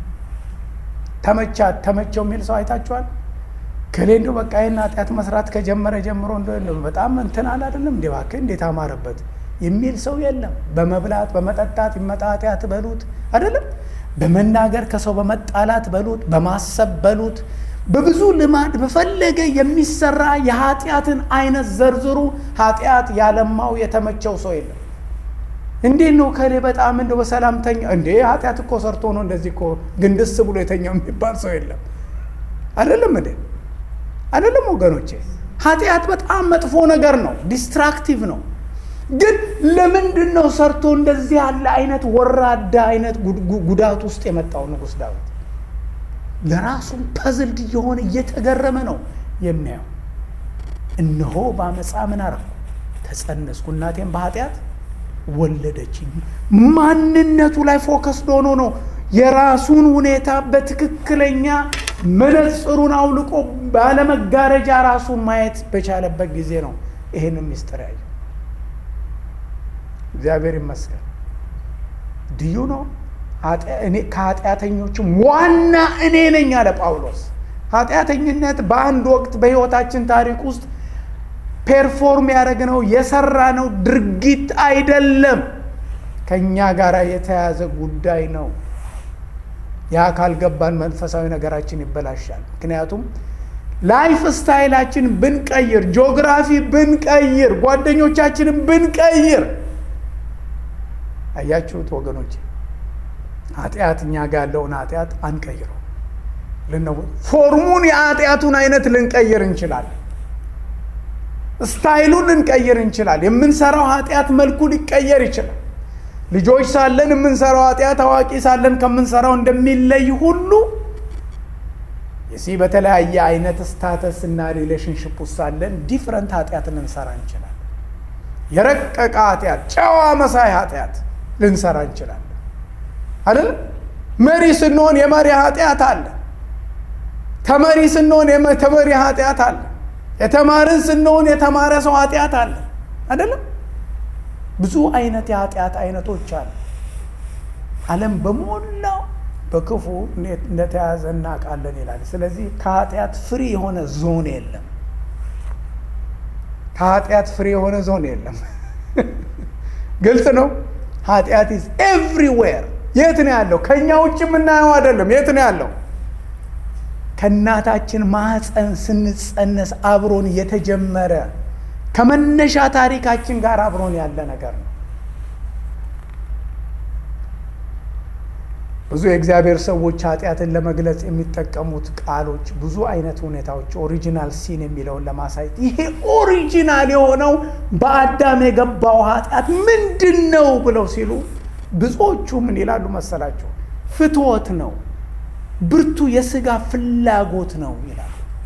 [SPEAKER 1] ተመቻት ተመቸው የሚል ሰው አይታችኋል? ከሌ እንደው በቃ ይህን ኃጢአት መስራት ከጀመረ ጀምሮ እንደ በጣም እንትን አለ አይደለም እንዴ እባክህ እንዴት አማረበት የሚል ሰው የለም። በመብላት በመጠጣት ይመጣ ኃጢአት በሉት አይደለም፣ በመናገር ከሰው በመጣላት በሉት፣ በማሰብ በሉት፣ በብዙ ልማድ በፈለገ የሚሰራ የኃጢአትን አይነት ዘርዝሩ። ኃጢአት ያለማው የተመቸው ሰው የለም። እንዴት ነው ከሌ በጣም እንደው በሰላምተኛ እንዴ ኃጢአት እኮ ሰርቶ ነው እንደዚህ እኮ ግንድስ ብሎ የተኛው የሚባል ሰው የለም። አይደለም እንዴ አይደለም ወገኖቼ፣ ኃጢአት በጣም መጥፎ ነገር ነው፣ ዲስትራክቲቭ ነው። ግን ለምንድን ነው ሰርቶ እንደዚህ ያለ አይነት ወራዳ አይነት ጉዳት ውስጥ የመጣው ንጉሥ ዳዊት? ለራሱም ፐዝልድ እየሆነ እየተገረመ ነው የሚያየው። እነሆ በአመፃ ምን አረኩ ተጸነስኩ፣ እናቴም በኃጢአት ወለደችኝ። ማንነቱ ላይ ፎከስድ ሆኖ ነው የራሱን ሁኔታ በትክክለኛ መነጽሩን አውልቆ ባለመጋረጃ ራሱን ማየት በቻለበት ጊዜ ነው ይህንን ምስጢር ያየው። እግዚአብሔር ይመስገን። ድዩ ነው ከኃጢአተኞችም ዋና እኔ ነኝ አለ ጳውሎስ። ኃጢአተኝነት በአንድ ወቅት በሕይወታችን ታሪክ ውስጥ ፔርፎርም ያደረግነው የሰራነው ድርጊት አይደለም፣ ከእኛ ጋር የተያዘ ጉዳይ ነው። ያ ካልገባን መንፈሳዊ ነገራችን ይበላሻል። ምክንያቱም ላይፍ ስታይላችን ብንቀይር፣ ጂኦግራፊ ብንቀይር፣ ጓደኞቻችንን ብንቀይር፣ አያችሁት ወገኖች፣ ኃጢአት እኛ ጋር ያለውን ኃጢአት አንቀይረው። ፎርሙን የኃጢአቱን አይነት ልንቀይር እንችላለን። ስታይሉን ልንቀይር እንችላለን። የምንሰራው ኃጢአት መልኩ ሊቀየር ይችላል። ልጆች ሳለን የምንሰራው ኃጢአት አዋቂ ሳለን ከምንሰራው እንደሚለይ ሁሉ የዚህ በተለያየ አይነት ስታተስ እና ሪሌሽንሽፕ ውስጥ ሳለን ዲፍረንት ኃጢአት ልንሰራ እንችላለን። የረቀቀ ኃጢአት፣ ጨዋ መሳይ ኃጢአት ልንሰራ እንችላለን አይደለም። መሪ ስንሆን የመሪ ኃጢአት አለ። ተመሪ ስንሆን የተመሪ ኃጢአት አለ። የተማርን ስንሆን የተማረ ሰው ኃጢአት አለ አይደለም። ብዙ አይነት የኃጢአት አይነቶች አሉ። ዓለም በሞላው በክፉ እንደተያዘ እናውቃለን ይላል። ስለዚህ ከኃጢአት ፍሪ የሆነ ዞን የለም። ከኃጢአት ፍሪ የሆነ ዞን የለም። ግልጽ ነው። ኃጢአት ኢዝ ኤቭሪዌር። የት ነው ያለው? ከእኛ ውጭ የምናየው አይደለም። የት ነው ያለው? ከእናታችን ማህፀን ስንጸነስ አብሮን የተጀመረ ከመነሻ ታሪካችን ጋር አብሮን ያለ ነገር ነው። ብዙ የእግዚአብሔር ሰዎች ኃጢአትን ለመግለጽ የሚጠቀሙት ቃሎች ብዙ አይነት ሁኔታዎች ኦሪጂናል ሲን የሚለውን ለማሳየት ይሄ ኦሪጂናል የሆነው በአዳም የገባው ኃጢአት ምንድን ነው ብለው ሲሉ ብዙዎቹ ምን ይላሉ መሰላቸው? ፍትወት ነው፣ ብርቱ የስጋ ፍላጎት ነው ይላሉ።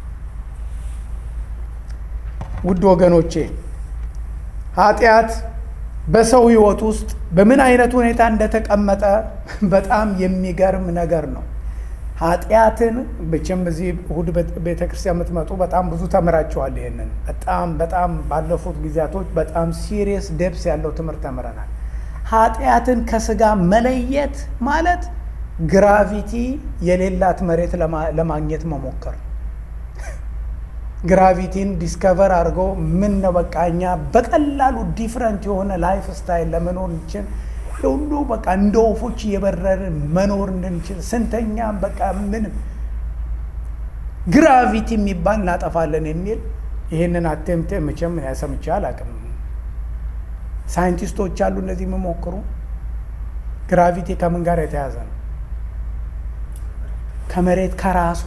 [SPEAKER 1] ውድ ወገኖቼ ኃጢአት በሰው ሕይወት ውስጥ በምን አይነት ሁኔታ እንደተቀመጠ በጣም የሚገርም ነገር ነው። ኃጢአትን ብቻም በዚህ እሁድ ቤተ ክርስቲያን የምትመጡ በጣም ብዙ ተምራችኋል። ይሄንን በጣም በጣም ባለፉት ጊዜያቶች በጣም ሲሪየስ ደብስ ያለው ትምህርት ተምረናል። ኃጢአትን ከስጋ መለየት ማለት ግራቪቲ የሌላት መሬት ለማግኘት መሞከር ነው። ግራቪቲን ዲስከቨር አድርገው ምን ነው በቃ እኛ በቀላሉ ዲፍረንት የሆነ ላይፍ ስታይል ለመኖር እንችል ሁሉ በቃ እንደ ወፎች እየበረርን መኖር እንድንችል ስንተኛም በቃ ምንም ግራቪቲ የሚባል እናጠፋለን የሚል ይህንን አቴምቴ መቼም ሰምቼ አላውቅም። ሳይንቲስቶች አሉ እነዚህ የሚሞክሩ። ግራቪቲ ከምን ጋር የተያዘ ነው? ከመሬት ከራሷ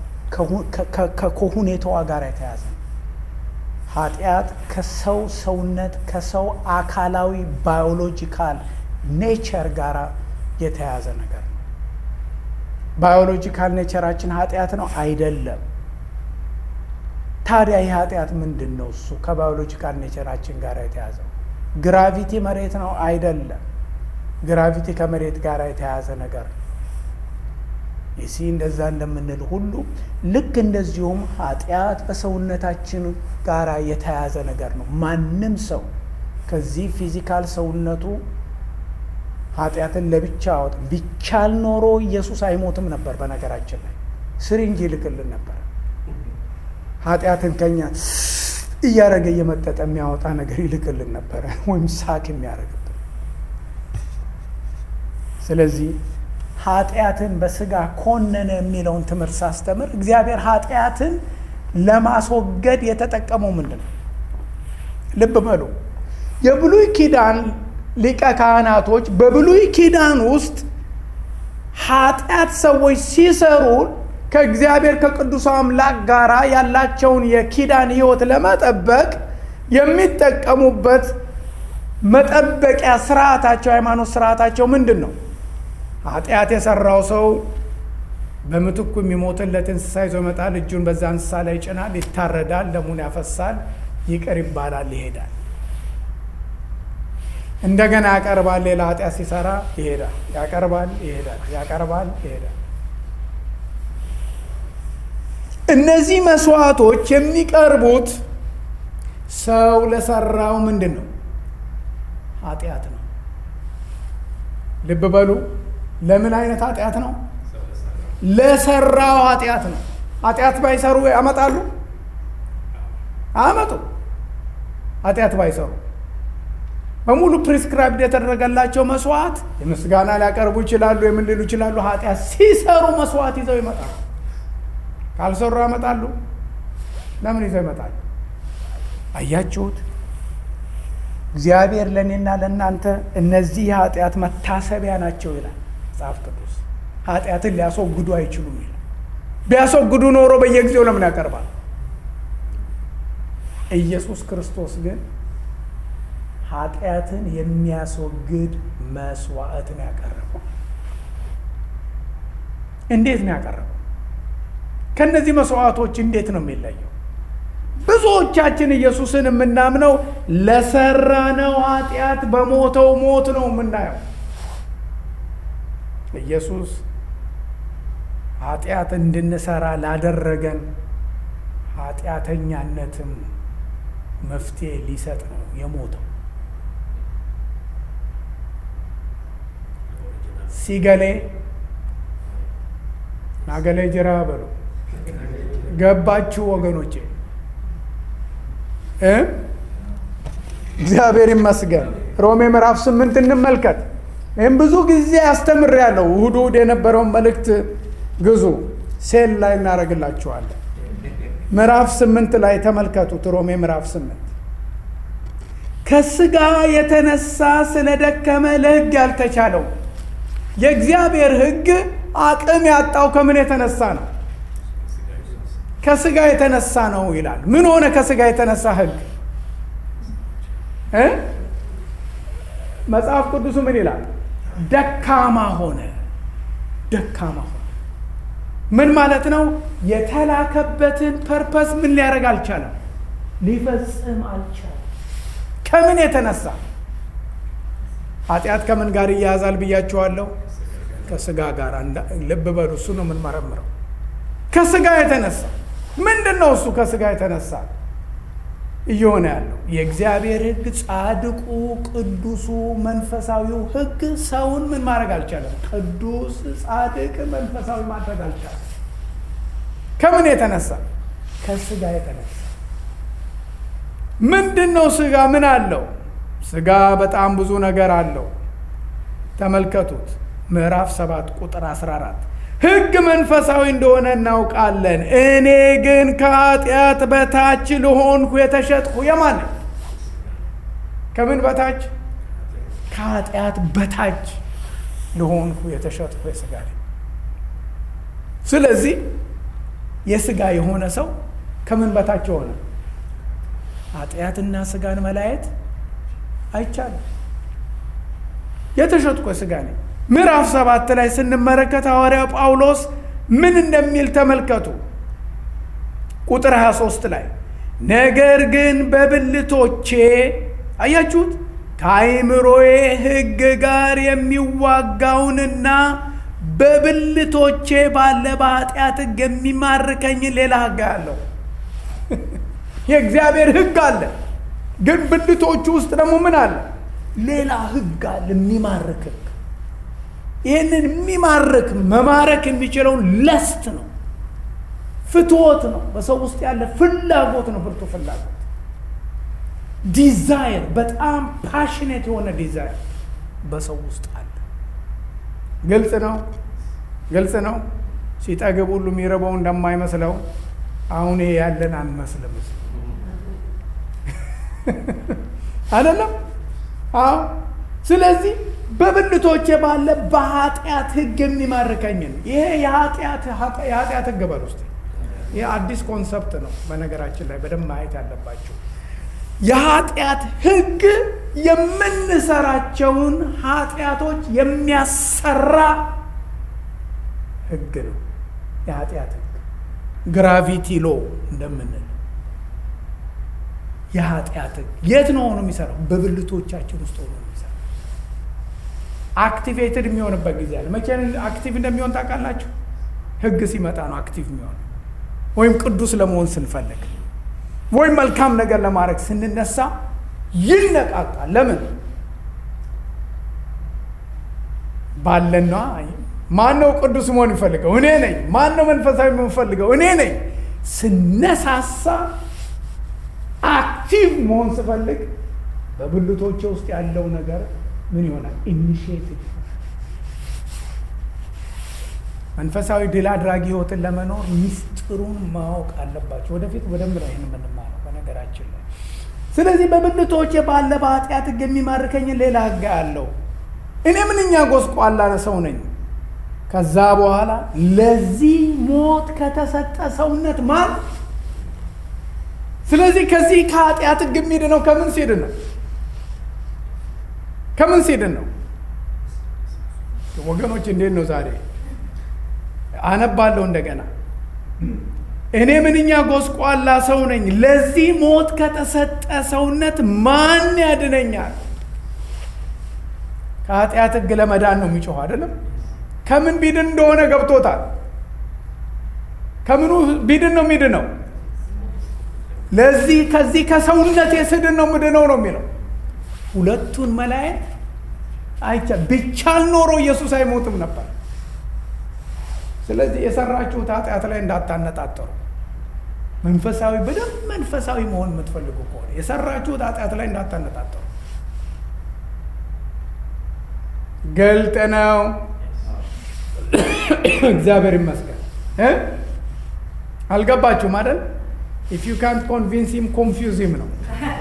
[SPEAKER 1] ከሁኔታዋ ጋር የተያዘ ነው። ኃጢአት ከሰው ሰውነት ከሰው አካላዊ ባዮሎጂካል ኔቸር ጋር የተያዘ ነገር ነው። ባዮሎጂካል ኔቸራችን ኃጢአት ነው አይደለም። ታዲያ ይህ ኃጢአት ምንድን ነው? እሱ ከባዮሎጂካል ኔቸራችን ጋር የተያዘው ግራቪቲ መሬት ነው አይደለም። ግራቪቲ ከመሬት ጋር የተያዘ ነገር ነው። ይሲ እንደዛ እንደምንል ሁሉ ልክ እንደዚሁም ኃጢአት በሰውነታችን ጋር የተያዘ ነገር ነው። ማንም ሰው ከዚህ ፊዚካል ሰውነቱ ኃጢአትን ለብቻ አወጥ ቢቻል ኖሮ ኢየሱስ አይሞትም ነበር። በነገራችን ላይ ስሪንጅ ይልክልን ነበር። ኃጢአትን ከኛ እያደረገ እየመጠጠ የሚያወጣ ነገር ይልክልን ነበረ፣ ወይም ሳቅ የሚያደርግብን። ስለዚህ ኃጢአትን በስጋ ኮነነ የሚለውን ትምህርት ሳስተምር እግዚአብሔር ኃጢአትን ለማስወገድ የተጠቀመው ምንድን ነው? ልብ በሉ። የብሉይ ኪዳን ሊቀ ካህናቶች በብሉይ ኪዳን ውስጥ ኃጢአት ሰዎች ሲሰሩ ከእግዚአብሔር ከቅዱስ አምላክ ጋር ያላቸውን የኪዳን ሕይወት ለመጠበቅ የሚጠቀሙበት መጠበቂያ ስርዓታቸው፣ ሃይማኖት ስርዓታቸው ምንድን ነው? ኃጢአት የሰራው ሰው በምትኩ የሚሞትለት እንስሳ ይዞ ይመጣል። እጁን በዛ እንስሳ ላይ ይጭናል፣ ይታረዳል፣ ደሙን ያፈሳል፣ ይቅር ይባላል፣ ይሄዳል። እንደገና ያቀርባል። ሌላ ኃጢአት ሲሰራ ይሄዳል፣ ያቀርባል፣ ይሄዳል፣ ያቀርባል፣ ይሄዳል። እነዚህ መስዋዕቶች የሚቀርቡት ሰው ለሰራው ምንድን ነው? ኃጢአት ነው። ልብ በሉ። ለምን አይነት ኃጢአት ነው? ለሰራው ኃጢአት ነው። ኃጢአት ባይሰሩ ያመጣሉ? አመጡ። ኃጢአት ባይሰሩ በሙሉ ፕሪስክራይብድ የተደረገላቸው መስዋዕት የምስጋና ሊያቀርቡ ይችላሉ፣ የምን ሊሉ ይችላሉ። ኃጢአት ሲሰሩ መስዋዕት ይዘው ይመጣሉ። ካልሰሩ ያመጣሉ። ለምን ይዘው ይመጣሉ? አያችሁት? እግዚአብሔር ለእኔና ለእናንተ እነዚህ የኃጢአት መታሰቢያ ናቸው ይላል መጽሐፍ ቅዱስ። ኃጢአትን ሊያስወግዱ አይችሉም ይላል። ቢያስወግዱ ኖሮ በየጊዜው ለምን ያቀርባል? ኢየሱስ ክርስቶስ ግን ኃጢአትን የሚያስወግድ መስዋዕትን ያቀረበው። እንዴት ነው ያቀረበው? ከእነዚህ መስዋዕቶች እንዴት ነው የሚለየው? ብዙዎቻችን ኢየሱስን የምናምነው ለሰራነው ኃጢአት በሞተው ሞት ነው የምናየው። ኢየሱስ ኃጢአት እንድንሰራ ላደረገን ኃጢአተኛነትም መፍትሄ ሊሰጥ ነው የሞተው። ሲገሌ ናገሌ ጅራ በሉ ገባችሁ ወገኖቼ እ እግዚአብሔር ይመስገን። ሮሜ ምዕራፍ ስምንት እንመልከት። ይህም ብዙ ጊዜ አስተምሬያለሁ። እሑድ እሑድ የነበረውን መልእክት ግዙ፣ ሴል ላይ እናደርግላችኋለን። ምዕራፍ ስምንት ላይ ተመልከቱት። ሮሜ ምዕራፍ ስምንት ከስጋ የተነሳ ስለደከመ ለሕግ ያልተቻለው የእግዚአብሔር ሕግ አቅም ያጣው ከምን የተነሳ ነው? ከስጋ የተነሳ ነው ይላል። ምን ሆነ? ከስጋ የተነሳ ሕግ እ መጽሐፍ ቅዱሱ ምን ይላል? ደካማ ሆነ። ደካማ ሆነ ምን ማለት ነው? የተላከበትን ፐርፐስ ምን ሊያደርግ አልቻለም? ሊፈጽም አልቻለም። ከምን የተነሳ? ኃጢአት ከምን ጋር እያያዛል ብያችኋለሁ? ከስጋ ጋር። ልብ በሉ፣ እሱ ነው የምንመረምረው። ከስጋ የተነሳ ምንድን ነው እሱ? ከስጋ የተነሳ እየሆነ ያለው የእግዚአብሔር ሕግ ጻድቁ ቅዱሱ መንፈሳዊው ሕግ ሰውን ምን ማድረግ አልቻለም? ቅዱስ ጻድቅ መንፈሳዊ ማድረግ አልቻለም። ከምን የተነሳ? ከስጋ የተነሳ ምንድን ነው ስጋ? ምን አለው ስጋ? በጣም ብዙ ነገር አለው። ተመልከቱት ምዕራፍ 7 ቁጥር 14 ሕግ መንፈሳዊ እንደሆነ እናውቃለን። እኔ ግን ከኃጢአት በታች ልሆንኩ የተሸጥኩ የማን ከምን በታች? ከኃጢአት በታች ልሆንኩ የተሸጥኩ የስጋ ነኝ። ስለዚህ የስጋ የሆነ ሰው ከምን በታች የሆነ ኃጢአትና ስጋን መለያየት አይቻልም። የተሸጥኩ የስጋ ነኝ። ምዕራፍ ሰባት ላይ ስንመለከት ሐዋርያው ጳውሎስ ምን እንደሚል ተመልከቱ። ቁጥር 23 ላይ ነገር ግን በብልቶቼ አያችሁት፣ ከአይምሮዬ ሕግ ጋር የሚዋጋውንና በብልቶቼ ባለ በኃጢአት ሕግ የሚማርከኝን ሌላ ሕግ አለው። የእግዚአብሔር ሕግ አለ፣ ግን ብልቶቹ ውስጥ ደግሞ ምን አለ? ሌላ ሕግ አለ፣ የሚማርክ ሕግ ይህንን የሚማርክ መማረክ የሚችለውን ለስት ነው፣ ፍትወት ነው፣ በሰው ውስጥ ያለ ፍላጎት ነው። ብርቱ ፍላጎት ዲዛይር፣ በጣም ፓሽኔት የሆነ ዲዛይር በሰው ውስጥ አለ። ግልጽ ነው፣ ግልጽ ነው። ሲጠግብ ሁሉ የሚረበው እንደማይመስለው አሁን ይሄ ያለን አንመስልም አይደለም? አዎ። ስለዚህ በብልቶቼ ባለ በኃጢአት ህግ የሚማርከኝን ይሄ የኃጢአት ህግ በል ውስጥ ይህ አዲስ ኮንሰፕት ነው። በነገራችን ላይ በደንብ ማየት ያለባቸው የኃጢአት ህግ የምንሰራቸውን ኃጢአቶች የሚያሰራ ህግ ነው። የኃጢአት ህግ ግራቪቲ ሎ እንደምንል የኃጢአት ህግ የት ነው ሆኖ የሚሰራው? በብልቶቻችን ውስጥ ሆኖ የሚሰራው አክቲቬትድ የሚሆንበት ጊዜ አለ። መቼ አክቲቭ እንደሚሆን ታውቃላችሁ? ህግ ሲመጣ ነው አክቲቭ የሚሆን ወይም ቅዱስ ለመሆን ስንፈልግ ወይም መልካም ነገር ለማድረግ ስንነሳ ይነቃቃል። ለምን ባለና ማን ነው ቅዱስ መሆን የሚፈልገው? እኔ ነኝ። ማን ነው መንፈሳዊ የምፈልገው? እኔ ነኝ። ስነሳሳ አክቲቭ መሆን ስፈልግ በብልቶቼ ውስጥ ያለው ነገር ምን ይሆናል? ኢኒሽቲቭ መንፈሳዊ ድል አድራጊ ህይወትን ለመኖር ሚስጥሩን ማወቅ አለባቸው። ወደፊት በደንብ ነው ይህን የምንማረው በነገራችን ላይ። ስለዚህ በብልቶቼ ባለ በኃጢአት ህግ የሚማርከኝን ሌላ ህግ አለው። እኔ ምንኛ ጎስቋላ ሰው ነኝ። ከዛ በኋላ ለዚህ ሞት ከተሰጠ ሰውነት ማን ስለዚህ ከዚህ ከኃጢአት ህግ የሚድነው ከምን ሲድን ነው? ከምን ሲድን ነው? ወገኖች እንዴት ነው ዛሬ አነባለሁ እንደገና። እኔ ምንኛ ጎስቋላ ሰው ነኝ፣ ለዚህ ሞት ከተሰጠ ሰውነት ማን ያድነኛል? ከኃጢአት ህግ ለመዳን ነው የሚጮኸው አይደለም። ከምን ቢድን እንደሆነ ገብቶታል። ከምኑ ቢድን ነው የሚድነው? ለዚህ ከዚህ ከሰውነት የስድን ነው ምድነው ነው የሚለው። ሁለቱን መለያየት አይቻ ቢቻል ኖሮ ኢየሱስ አይሞትም ነበር። ስለዚህ የሰራችሁት ኃጢአት ላይ እንዳታነጣጠሩ። መንፈሳዊ በደንብ መንፈሳዊ መሆን የምትፈልጉ ከሆነ የሰራችሁት ኃጢአት ላይ እንዳታነጣጠሩ። ገልጥ ነው። እግዚአብሔር ይመስገን። አልገባችሁም አይደል? ኢፍ ዩ ካንት ኮንቪንስ ሂም ኮንፊውዝ ሂም ነው።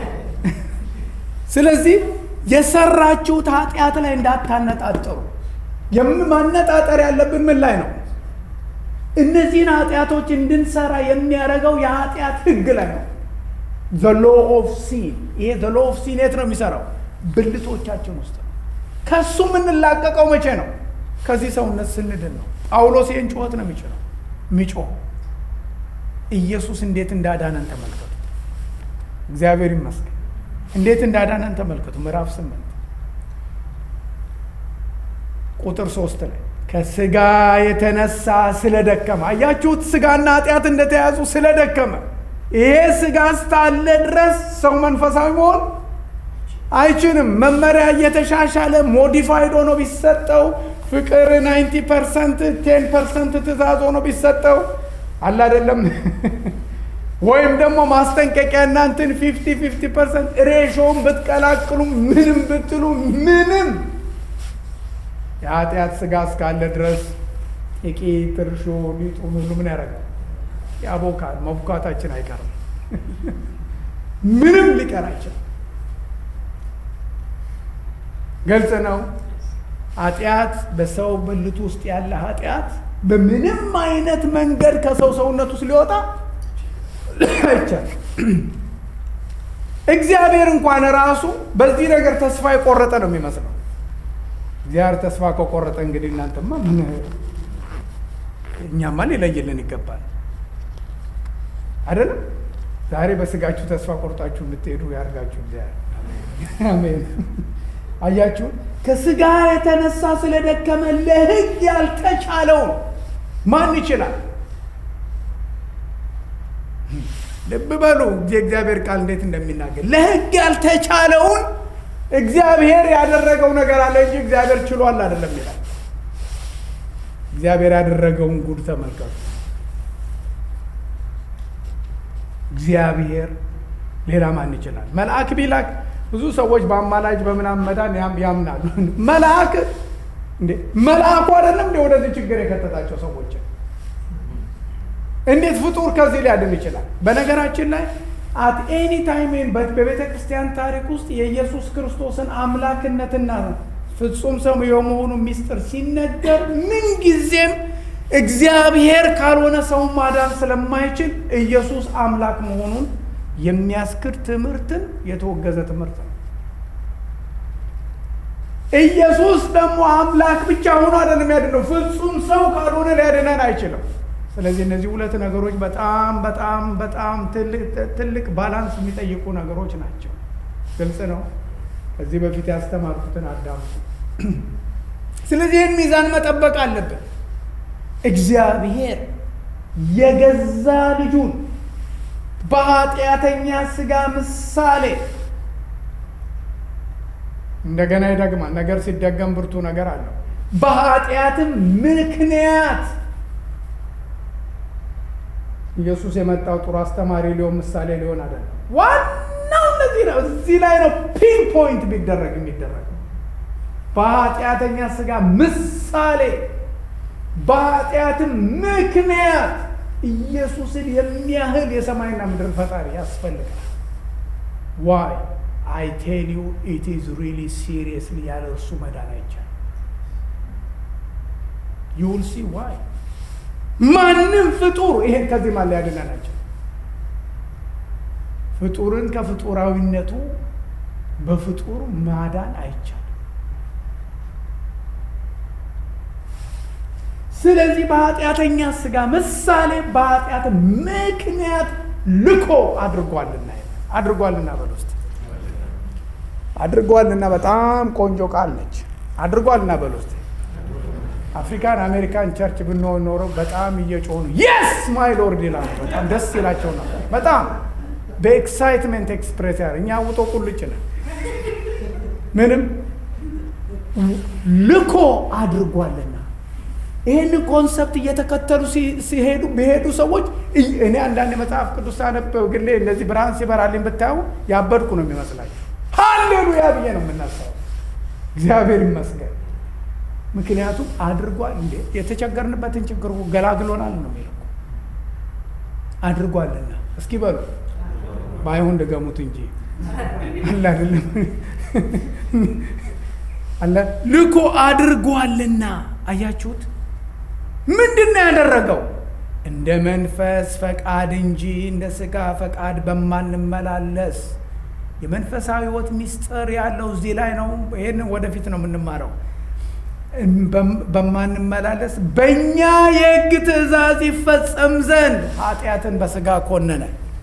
[SPEAKER 1] ስለዚህ የሰራችሁት ኃጢአት ላይ እንዳታነጣጠሩ። ማነጣጠር ያለብን ምን ላይ ነው? እነዚህን ኃጢአቶች እንድንሰራ የሚያደርገው የኃጢአት ህግ ላይ ነው። ዘ ሎ ኦፍ ሲን። ይሄ ዘ ሎ ኦፍ ሲን የት ነው የሚሰራው? ብልቶቻችን ውስጥ ነው። ከሱ የምንላቀቀው መቼ ነው? ከዚህ ሰውነት ስንድን ነው። ጳውሎስ ይህን ጩኸት ነው የሚችለው የሚጮህ ኢየሱስ እንዴት እንዳዳነን ተመልከቱ። እግዚአብሔር ይመስገን። እንዴት እንዳዳነን ተመልከቱ። ምዕራፍ ስምንት ቁጥር ሶስት ላይ ከስጋ የተነሳ ስለደከመ አያችሁት፣ ስጋና ኃጢአት እንደተያዙ ስለደከመ። ይሄ ስጋ እስካለ ድረስ ሰው መንፈሳዊ መሆን አይችልም። መመሪያ እየተሻሻለ ሞዲፋይድ ሆኖ ቢሰጠው ፍቅር ናይንቲ ፐርሰንት ቴን ፐርሰንት ትእዛዝ ሆኖ ቢሰጠው አለ አይደለም ወይም ደግሞ ማስጠንቀቂያ እናንትን ፊፍቲ ፊፍቲ ፐርሰንት ሬሾውን ብትቀላቅሉ ምንም ብትሉ ምንም የኃጢአት ስጋ እስካለ ድረስ ጥቂት እርሾ ሊጡን ሁሉ ምን ያደርጋል? ያቦካል። መቡካታችን አይቀርም። ምንም ሊቀር አይችልም። ግልጽ ነው። ኃጢአት በሰው ብልት ውስጥ ያለ ኃጢአት በምንም አይነት መንገድ ከሰው ሰውነት ውስጥ ሊወጣ አይቻልም። እግዚአብሔር እንኳን ራሱ በዚህ ነገር ተስፋ የቆረጠ ነው የሚመስለው። እግዚአብሔር ተስፋ ከቆረጠ እንግዲህ እናንተማ ምን እኛማ ሊለይልን ይገባል አይደለም። ዛሬ በስጋችሁ ተስፋ ቆርጣችሁ እንድትሄዱ ያርጋችሁ እግዚአብሔር። አሜን። አያችሁ፣ ከስጋ የተነሳ ስለደከመ ለሕግ ያልተቻለውን ማን ይችላል? ልብ በሉ የእግዚአብሔር ቃል እንዴት እንደሚናገር ለሕግ ያልተቻለውን እግዚአብሔር ያደረገው ነገር አለ እንጂ እግዚአብሔር ችሏል አይደለም ይላል። እግዚአብሔር ያደረገውን ጉድ ተመልከቱ። እግዚአብሔር ሌላ ማን ይችላል? መልአክ ቢላክ ብዙ ሰዎች በአማላጅ በምናምን መዳን ያምናሉ። መልአክ እንዴ መልአኩ አይደለም እንደ ወደዚህ ችግር የከተታቸው ሰዎችን እንዴት ፍጡር ከዚህ ሊያድን ይችላል? በነገራችን ላይ አት ኤኒ ታይም በቤተ ክርስቲያን ታሪክ ውስጥ የኢየሱስ ክርስቶስን አምላክነትና ፍጹም ሰው የመሆኑ ሚስጥር ሲነገር ምንጊዜም እግዚአብሔር ካልሆነ ሰው ማዳን ስለማይችል ኢየሱስ አምላክ መሆኑን የሚያስክድ ትምህርትን የተወገዘ ትምህርት ነው። ኢየሱስ ደግሞ አምላክ ብቻ ሆኖ አይደለም ያድነው፣ ፍጹም ሰው ካልሆነ ሊያድነን አይችልም። ስለዚህ እነዚህ ሁለት ነገሮች በጣም በጣም በጣም ትልቅ ባላንስ የሚጠይቁ ነገሮች ናቸው። ግልጽ ነው። ከዚህ በፊት ያስተማርኩትን አዳምጡ። ስለዚህ ይህን ሚዛን መጠበቅ አለብን። እግዚአብሔር የገዛ ልጁን በኃጢአተኛ ስጋ ምሳሌ እንደገና ይደግማል። ነገር ሲደገም ብርቱ ነገር አለው። በኃጢአትም ምክንያት ኢየሱስ የመጣው ጥሩ አስተማሪ ሊሆን ምሳሌ ሊሆን አይደለም። ዋናው እነዚህ ነው። እዚህ ላይ ነው ፒን ፖይንት ቢደረግ የሚደረግ በኃጢአተኛ ስጋ ምሳሌ በኃጢአትም ምክንያት ኢየሱስን የሚያህል የሰማይና ምድር ፈጣሪ ያስፈልጋል። ዋይ አይ ቴል ዩ ኢት ኢዝ ሪሊ ሲሪየስሊ ያለ እርሱ መዳን አይቻልም። ዩ ዊል ሲ ዋይ ማንም ፍጡር ይሄን ከዚህ ማለ ያድነን አይችልም። ፍጡርን ከፍጡራዊነቱ በፍጡር ማዳን አይቻልም። ስለዚህ በኃጢአተኛ ስጋ ምሳሌ በኃጢአት ምክንያት ልኮ አድርጓልና አድርጓልና በል ውስጥ አድርጓልና በጣም ቆንጆ ቃል ነች። አድርጓልና በል ውስጥ አፍሪካን አሜሪካን ቸርች ብንሆን ኖሮ በጣም እየጮሁ የስ ማይ ሎርድ ይላሉ። በጣም ደስ ይላቸው ነበር። በጣም በኤክሳይትመንት ኤክስፕሬስ ያደር እኛ ውጦ ቁልጭ ነን። ምንም ልኮ አድርጓልና ይህንን ኮንሰፕት እየተከተሉ ሲሄዱ ቢሄዱ ሰዎች እኔ አንዳንድ መጽሐፍ ቅዱስ ሳነብ ግሌ እነዚህ ብርሃን ሲበራልኝ ብታዩ ያበድኩ ነው የሚመስላቸው። ሃሌሉያ ብዬ ነው የምነሳው። እግዚአብሔር ይመስገን። ምክንያቱም አድርጓል እንዴ የተቸገርንበትን ችግር ገላግሎናል ነው የሚለው አድርጓልና። እስኪ በሉ ባይሆን ድገሙት እንጂ አለ አይደለም አለ ልኮ አድርጓልና። አያችሁት? ምንድን ነው ያደረገው? እንደ መንፈስ ፈቃድ እንጂ እንደ ሥጋ ፈቃድ በማንመላለስ የመንፈሳዊ ሕይወት ምስጢር ያለው እዚህ ላይ ነው። ይህን ወደፊት ነው የምንማረው። በማንመላለስ በእኛ የሕግ ትእዛዝ ይፈጸም ዘንድ ኃጢአትን በሥጋ ኮነነ።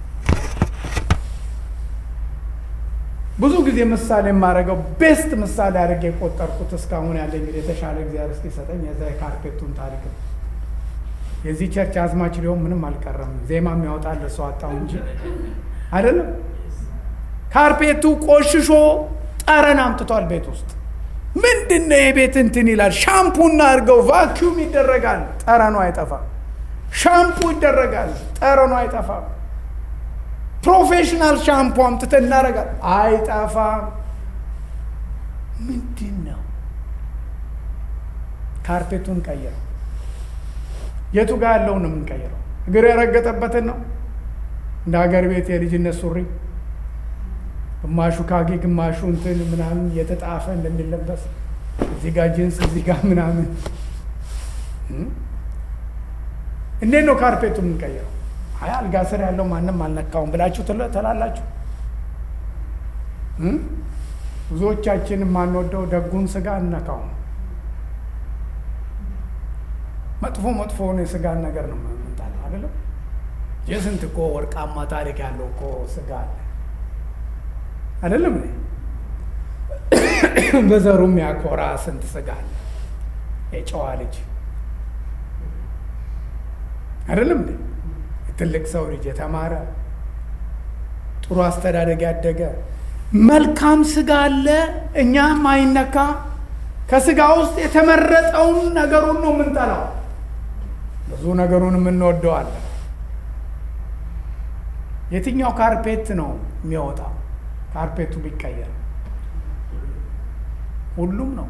[SPEAKER 1] ብዙ ጊዜ ምሳሌ የማደርገው ቤስት ምሳሌ አድርጌ የቆጠርኩት እስካሁን ያለ እንግዲህ የተሻለ እግዚአብሔር እስኪሰጠኝ የዛ የካርፔቱን ታሪክ ነው። የዚህ ቸርች አዝማች ሊሆን ምንም አልቀረም። ዜማ የሚያወጣ ለሰው አጣው እንጂ አይደለም። ካርፔቱ ቆሽሾ ጠረን አምጥቷል ቤት ውስጥ ምንድን ነው የቤት እንትን ይላል። ሻምፑና አድርገው ቫኪዩም ይደረጋል፣ ጠረኑ አይጠፋም። ሻምፑ ይደረጋል፣ ጠረኑ አይጠፋም። ፕሮፌሽናል ሻምፑ አምጥተን እናደርጋል፣ አይጠፋም። ምንድን ነው? ካርፔቱን ቀይረው። የቱ ጋር ያለውን ነው የምንቀይረው? እግር የረገጠበትን ነው እንደ ሀገር ቤት የልጅነት ሱሪ ግማሹ ካኪ ግማሹ እንትን ምናምን እየተጣፈ እንደሚለበስ እዚህ ጋር ጅንስ እዚህ ጋር ምናምን። እንዴት ነው ካርፔቱ የምንቀይረው? አይ አልጋ ስር ያለው ማንም አልነካውም ብላችሁ ትላላችሁ። ብዙዎቻችን የማንወደው ደጉን ስጋ እንነካውም። መጥፎ መጥፎውን የስጋን ነገር ነው የምንጠላው አይደለም። የስንት እኮ ወርቃማ ታሪክ ያለው እኮ ስጋ አለ አይደለም። በዘሩ የሚያኮራ ስንት ስጋ አለ። የጨዋ ልጅ አይደለም እንዴ? የትልቅ ሰው ልጅ የተማረ ጥሩ አስተዳደግ ያደገ መልካም ስጋ አለ። እኛም አይነካ ከስጋ ውስጥ የተመረጠውን ነገሩን ነው የምንጠላው። ብዙ ነገሩን የምንወደዋለን። የትኛው ካርፔት ነው የሚያወጣው? ካርፔቱ ቢቀየር ሁሉም ነው።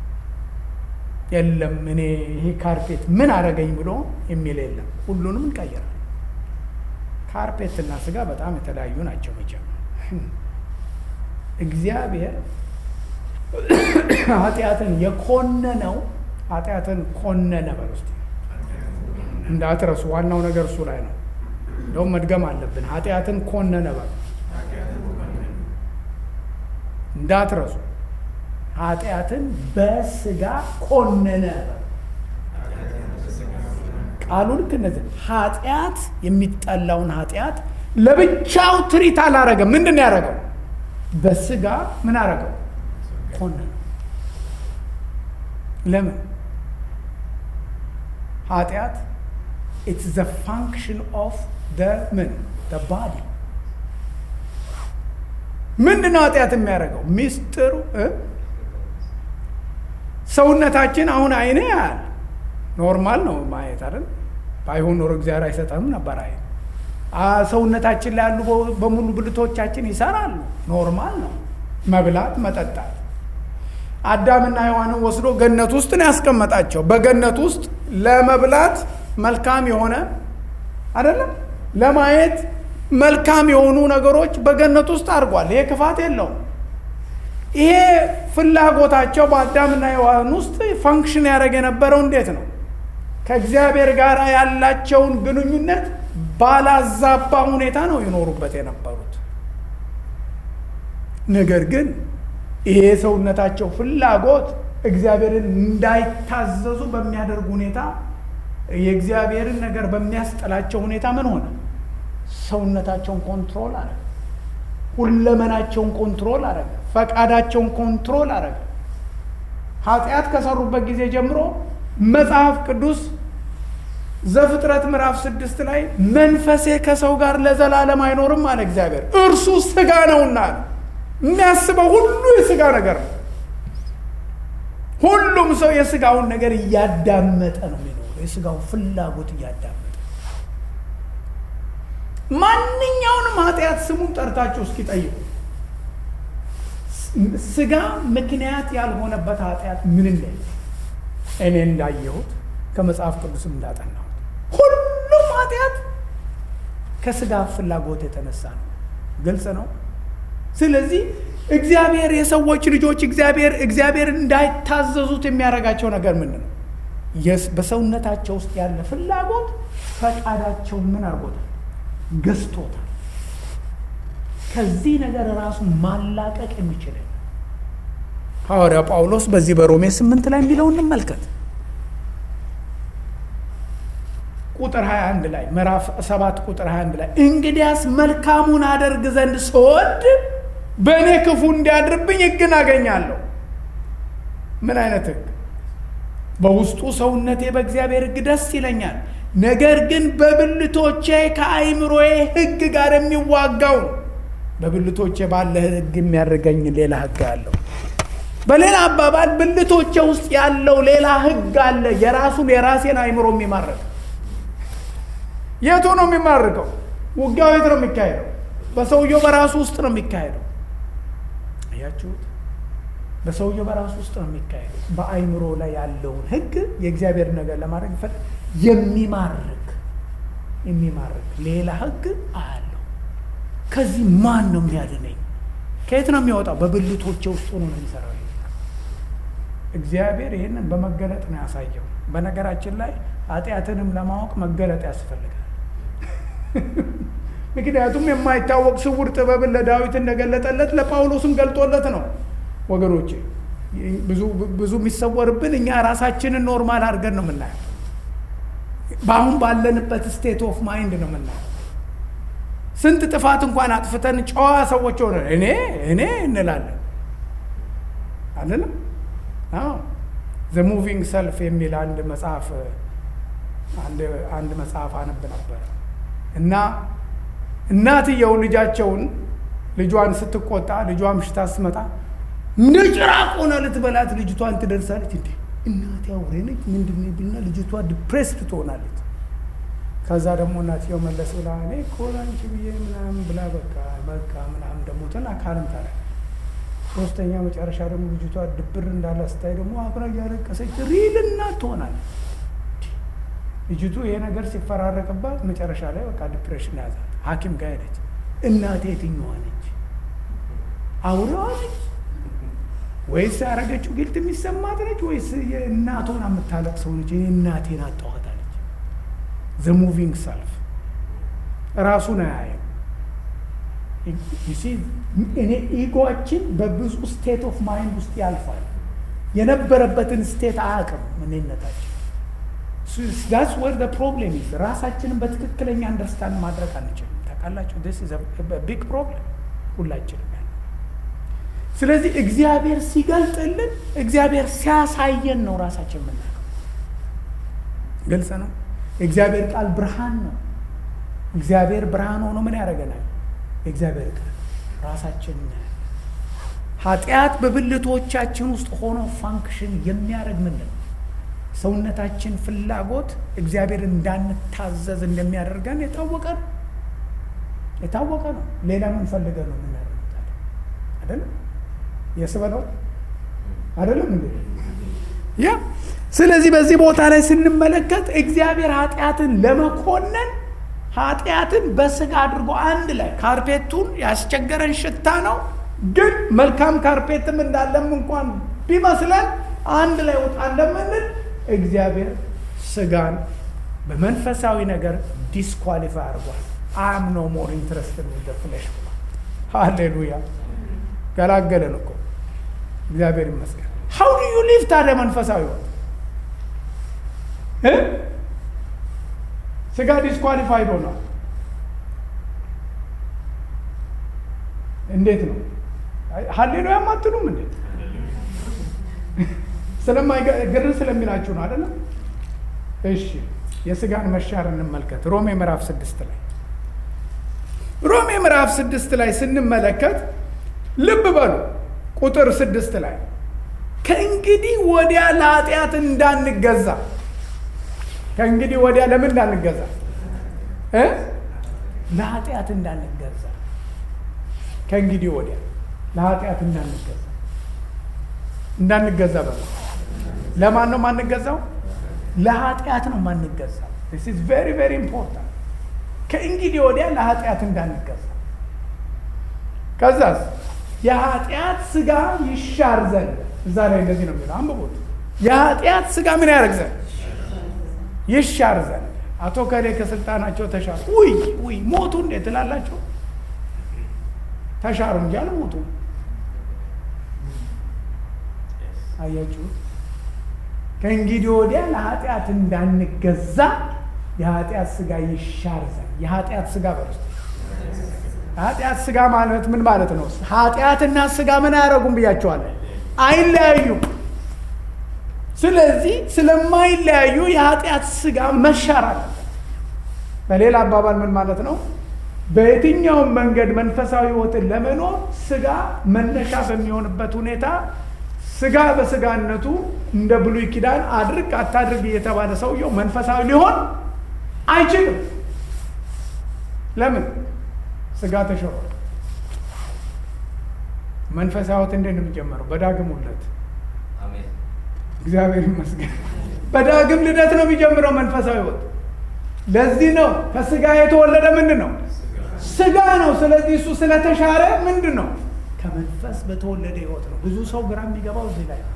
[SPEAKER 1] የለም እኔ ይሄ ካርፔት ምን አደረገኝ ብሎ የሚል የለም። ሁሉንም እንቀይራል። ካርፔትና ስጋ በጣም የተለያዩ ናቸው። መቼም እግዚአብሔር ኃጢአትን የኮነነው ኃጢአትን ኮነነ በል ውስጥ እንዳትረሱ። ዋናው ነገር እሱ ላይ ነው። እንደውም መድገም አለብን። ኃጢአትን ኮነነ በል እንዳትረሱ። ኃጢአትን በስጋ ኮነነ። ቃሉ ልክ እነዚህ ኃጢአት የሚጠላውን ኃጢአት ለብቻው ትሪት አላረገም። ምንድን ነው ያደረገው? በስጋ ምን አረገው? ኮነነ። ለምን? ኃጢአት ኢትስ ዘ ፋንክሽን ኦፍ ምን ባዲ ምንድን ነው ኃጢአት የሚያደርገው? ሚስጥሩ ሰውነታችን አሁን አይነ ያህል ኖርማል ነው ማየት አይደል? ባይሆን ኖሮ እግዚአብሔር አይሰጠንም ነበር። አይ ሰውነታችን ላይ ያሉ በሙሉ ብልቶቻችን ይሰራሉ። ኖርማል ነው መብላት፣ መጠጣት። አዳምና ሔዋንን ወስዶ ገነት ውስጥ ነው ያስቀመጣቸው። በገነት ውስጥ ለመብላት መልካም የሆነ አይደለም ለማየት መልካም የሆኑ ነገሮች በገነት ውስጥ አድርጓል። ይሄ ክፋት የለውም። ይሄ ፍላጎታቸው በአዳምና ሔዋን ውስጥ ፈንክሽን ያደረግ የነበረው እንዴት ነው? ከእግዚአብሔር ጋር ያላቸውን ግንኙነት ባላዛባ ሁኔታ ነው ይኖሩበት የነበሩት። ነገር ግን ይሄ ሰውነታቸው ፍላጎት እግዚአብሔርን እንዳይታዘዙ በሚያደርግ ሁኔታ የእግዚአብሔርን ነገር በሚያስጠላቸው ሁኔታ ምን ሆነ? ሰውነታቸውን ኮንትሮል አረገ። ሁለመናቸውን ኮንትሮል አረገ። ፈቃዳቸውን ኮንትሮል አረገ። ኃጢአት ከሰሩበት ጊዜ ጀምሮ መጽሐፍ ቅዱስ ዘፍጥረት ምዕራፍ ስድስት ላይ መንፈሴ ከሰው ጋር ለዘላለም አይኖርም አለ እግዚአብሔር፣ እርሱ ስጋ ነውና። የሚያስበው ሁሉ የስጋ ነገር ነው። ሁሉም ሰው የስጋውን ነገር እያዳመጠ ነው የሚኖረው። የስጋውን ፍላጎት እያዳመጠ ማንኛውንም ኃጢአት ስሙን ጠርታችሁ እስኪ ጠይቁ። ስጋ ምክንያት ያልሆነበት ኃጢአት ምን እንደ እኔ እንዳየሁት ከመጽሐፍ ቅዱስም እንዳጠናሁት ሁሉም ኃጢአት ከስጋ ፍላጎት የተነሳ ነው። ግልጽ ነው። ስለዚህ እግዚአብሔር የሰዎች ልጆች እግዚአብሔር እግዚአብሔር እንዳይታዘዙት የሚያደርጋቸው ነገር ምንድን ነው? በሰውነታቸው ውስጥ ያለ ፍላጎት ፈቃዳቸውን ምን አድርጎታል? ገዝቶታል። ከዚህ ነገር ራሱ ማላቀቅ የሚችል ሐዋርያ ጳውሎስ በዚህ በሮሜ ስምንት ላይ የሚለው እንመልከት። ቁጥር 21 ላይ ምዕራፍ 7 ቁጥር 21 ላይ እንግዲያስ መልካሙን አደርግ ዘንድ ስወድ በእኔ ክፉ እንዲያድርብኝ ሕግን አገኛለሁ። ምን አይነት ሕግ? በውስጡ ሰውነቴ በእግዚአብሔር ሕግ ደስ ይለኛል፣ ነገር ግን በብልቶቼ ከአይምሮዬ ሕግ ጋር የሚዋጋው ነው። በብልቶቼ ባለ ሕግ የሚያደርገኝ ሌላ ሕግ አለው። በሌላ አባባል ብልቶቼ ውስጥ ያለው ሌላ ሕግ አለ፣ የራሱን የራሴን አይምሮ የሚማርክ የቱ ነው የሚማርከው? ውጊያው የት ነው የሚካሄደው? በሰውየው በራሱ ውስጥ ነው የሚካሄደው። አያችሁት? በሰውየው በራሱ ውስጥ ነው የሚካሄደው። በአይምሮ ላይ ያለውን ህግ የእግዚአብሔር ነገር ለማድረግ ይፈል የሚማርክ የሚማርክ ሌላ ህግ አለው። ከዚህ ማን ነው የሚያድነኝ? ከየት ነው የሚወጣው? በብልቶቼ ውስጥ ሆኖ ነው የሚሰራው። እግዚአብሔር ይህንን በመገለጥ ነው ያሳየው። በነገራችን ላይ ኃጢአትንም ለማወቅ መገለጥ ያስፈልጋል። ምክንያቱም የማይታወቅ ስውር ጥበብን ለዳዊት እንደገለጠለት ለጳውሎስም ገልጦለት ነው። ወገኖቼ ብዙ የሚሰወርብን እኛ ራሳችንን ኖርማል አድርገን ነው የምናየው። በአሁን ባለንበት ስቴት ኦፍ ማይንድ ነው የምናየው። ስንት ጥፋት እንኳን አጥፍተን ጨዋ ሰዎች ሆነ እኔ እኔ እንላለን አለንም። ዘ ሙቪንግ ሰልፍ የሚል አንድ መጽሐፍ አንድ መጽሐፍ አነብ ነበር እና እናትየው ልጃቸውን ልጇን ስትቆጣ ልጇ ምሽታ ስትመጣ እንደ ጭራቅ ሆና ልትበላት ልጅቷን ትደርሳለች። እንዴ እናቴ አውሬ ነች ምንድን ብልና ልጅቷ ዲፕሬስድ ትሆናለች። ከዛ ደግሞ እናትየው መለስ ብላ እኔ እኮ ላንቺ ብዬ ምናምን ብላ በቃ በቃ ምናምን ደግሞ ትን አካልም ታለ ሶስተኛ መጨረሻ ደግሞ ልጅቷ ድብር እንዳለ ስታይ ደግሞ አብራ እያለቀሰች ሪል እናት ትሆናለች። ልጅቱ ይሄ ነገር ሲፈራረቅባት መጨረሻ ላይ በቃ ዲፕሬሽን ያዛት። ሐኪም ጋር ሄደች። እናቴ የትኛዋ ነች? አውሬዋ ነች ወይስ ያደረገችው ግልት የሚሰማት ነች? ወይስ የእናቷን የምታለቅ ሰው ነች? እኔ እናቴን አጣኋታለች። ዘ ሙቪንግ ሰልፍ ራሱን አያየም። እኔ ኢጎችን በብዙ ስቴት ኦፍ ማይንድ ውስጥ ያልፋል። የነበረበትን ስቴት አያውቅም እኔነታችን ዳስ ወር ፕሮብሌም ይዝ ራሳችንን በትክክለኛ አንደርስታንድ ማድረግ አንችልም። ታውቃላችሁ ቢግ ፕሮብሌም ሁላችንም ያለ። ስለዚህ እግዚአብሔር ሲገልጥልን እግዚአብሔር ሲያሳየን ነው ራሳችን የምናውቀው። ግልጽ ነው። የእግዚአብሔር ቃል ብርሃን ነው። እግዚአብሔር ብርሃን ሆኖ ምን ያደርገናል? የእግዚአብሔር ቃል ራሳችን ኃጢአት በብልቶቻችን ውስጥ ሆኖ ፋንክሽን የሚያደርግ ምንድን ነው? ሰውነታችን ፍላጎት እግዚአብሔር እንዳንታዘዝ እንደሚያደርገን የታወቀ ነው የታወቀ ነው። ሌላ ምን ፈልገን ነው የምናደርጉት? አይደለም የስበለው አይደለም እንዴ? ያ ስለዚህ በዚህ ቦታ ላይ ስንመለከት እግዚአብሔር ኃጢአትን ለመኮነን ኃጢአትን በስጋ አድርጎ አንድ ላይ ካርፔቱን ያስቸገረን ሽታ ነው፣ ግን መልካም ካርፔትም እንዳለም እንኳን ቢመስለን አንድ ላይ ወጣ እንደምንል እግዚአብሔር ስጋን በመንፈሳዊ ነገር ዲስኳሊፋይ አድርጓል። አም ኖ ሞር ኢንትረስትድ ዊዝ ፍሌሽ ብሏል። ሃሌሉያ ገላገለን እኮ እግዚአብሔር ይመስገን። ሀው ዱ ዩ ሊቭ ታዲያ መንፈሳዊ ወት ስጋ ዲስኳሊፋይድ ሆኗል። እንዴት ነው? ሀሌሉያ አትሉም? እንዴት ስለማይግር ስለሚላችሁ ነው አይደለም? እሺ የስጋን መሻር እንመልከት። ሮሜ ምዕራፍ ስድስት ላይ ሮሜ ምዕራፍ ስድስት ላይ ስንመለከት ልብ በሉ ቁጥር ስድስት ላይ ከእንግዲህ ወዲያ ለኃጢአት እንዳንገዛ ከእንግዲህ ወዲያ ለምን እንዳንገዛ እ ለኃጢአት እንዳንገዛ ከእንግዲህ ወዲያ ለኃጢአት እንዳንገዛ እንዳንገዛ በ ለማን ነው የማንገዛው? ለኃጢአት ነው የማንገዛው። ስ ኢዝ ቬሪ ቬሪ ኢምፖርታንት። ከእንግዲህ ወዲያ ለኃጢአት እንዳንገዛ ከዛስ የኃጢአት ስጋ ይሻር ዘንድ እዛ ላይ እንደዚህ ነው የሚለው አንብቡት። የኃጢአት ስጋ ምን ያደርግ ዘንድ ይሻር ዘንድ አቶ ከሌ ከስልጣናቸው ተሻሩ። ውይ ውይ ሞቱ እንዴት ትላላቸው? ተሻሩ እንጂ አልሞቱ። አያችሁ፣ ከእንግዲህ ወዲያ ለኃጢአት እንዳንገዛ የኃጢአት ስጋ ይሻር ዘንድ የኃጢአት ስጋ በርስ ኃጢአት ስጋ ማለት ምን ማለት ነው? ኃጢአትና ስጋ ምን አያደርጉም ብያቸዋለን፣ አይለያዩም። ስለዚህ ስለማይለያዩ የኃጢአት ስጋ መሻር አለበት። በሌላ አባባል ምን ማለት ነው? በየትኛውም መንገድ መንፈሳዊ ሕይወትን ለመኖር ስጋ መነሻ በሚሆንበት ሁኔታ ስጋ በስጋነቱ እንደ ብሉይ ኪዳን አድርግ አታድርግ እየተባለ ሰውየው መንፈሳዊ ሊሆን አይችልም። ለምን? ስጋ ተሽሯል። መንፈሳዊ ሕይወት እንዴት ነው የሚጀመረው? በዳግም ውለት። እግዚአብሔር ይመስገን። በዳግም ልደት ነው የሚጀምረው መንፈሳዊ ሕይወት። ለዚህ ነው ከስጋ የተወለደ ምንድን ነው? ስጋ ነው። ስለዚህ እሱ ስለተሻረ ምንድን ነው? ከመንፈስ በተወለደ ሕይወት ነው። ብዙ ሰው ግራ የሚገባው እዚህ ላይ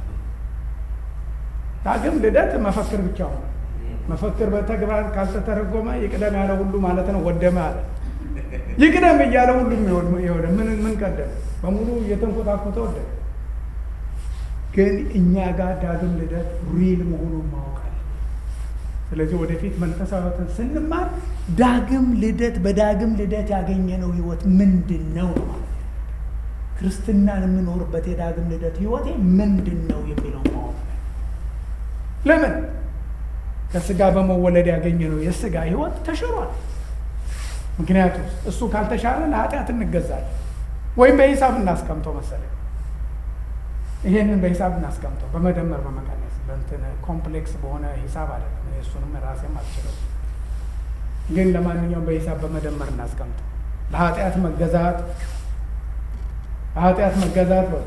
[SPEAKER 1] ዳግም ልደት መፈክር ብቻ ሆነ። መፈክር በተግባር ካልተተረጎመ ይቅደም ያለ ሁሉ ማለት ነው ወደመ አለ። ይቅደም እያለ ሁሉም የሆነ ምን ምን ቀደም በሙሉ እየተንኮታኮተ ወደቀ። ግን እኛ ጋር ዳግም ልደት ሪል መሆኑን ማወቃል። ስለዚህ ወደፊት መንፈሳዊትን ስንማር ዳግም ልደት በዳግም ልደት ያገኘነው ህይወት ምንድን ነው ነው ማለት ክርስትናን የምኖርበት የዳግም ልደት ህይወቴ ምንድን ነው የሚለው ማወቅ ለምን ከስጋ በመወለድ ያገኘነው የስጋ ህይወት ተሽሯል። ምክንያቱም እሱ ካልተሻለ ለኃጢአት እንገዛለን። ወይም በሂሳብ እናስቀምጠው መሰለኝ። ይሄንን በሂሳብ እናስቀምጠው፣ በመደመር በመቀነስ በእንትን ኮምፕሌክስ በሆነ ሂሳብ አይደለም። እሱንም ራሴም አልችለው፣ ግን ለማንኛውም በሂሳብ በመደመር እናስቀምጠው። ለኃጢአት መገዛት ለኃጢአት መገዛት በ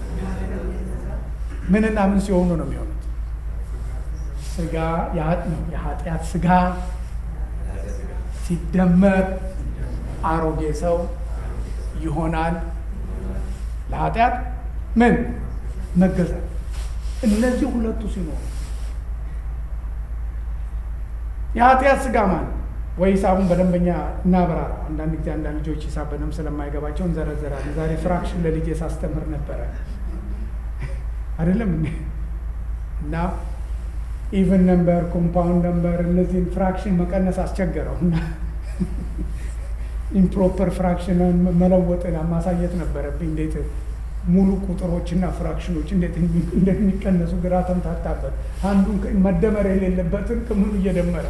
[SPEAKER 1] ምንና ምን ሲሆኑ ነው የሚሆኑት? ስጋ የኃጢአት ስጋ ሲደመር አሮጌ ሰው ይሆናል። ለኃጢአት ምን መገዛት። እነዚህ ሁለቱ ሲኖሩ የኃጢአት ስጋ ማለት ወይ ሂሳቡን በደንበኛ እናብራራ። አንዳንድ ጊዜ አንዳንድ ልጆች ሂሳብ በደንብ ስለማይገባቸው እንዘረዘራለን። ዛሬ ፍራክሽን ለልጄ ሳስተምር ነበረ አይደለም እና ኢቨን ነምበር፣ ኮምፓውንድ ነምበር እነዚህን ፍራክሽን መቀነስ አስቸገረው እና ኢምፕሮፐር ፍራክሽን መለወጥን ማሳየት ነበረብኝ። እንዴት ሙሉ ቁጥሮችና ፍራክሽኖች እንዴት እንደሚቀነሱ ግራ ተምታታበት። አንዱን መደመር የሌለበትን ከምኑ እየደመረ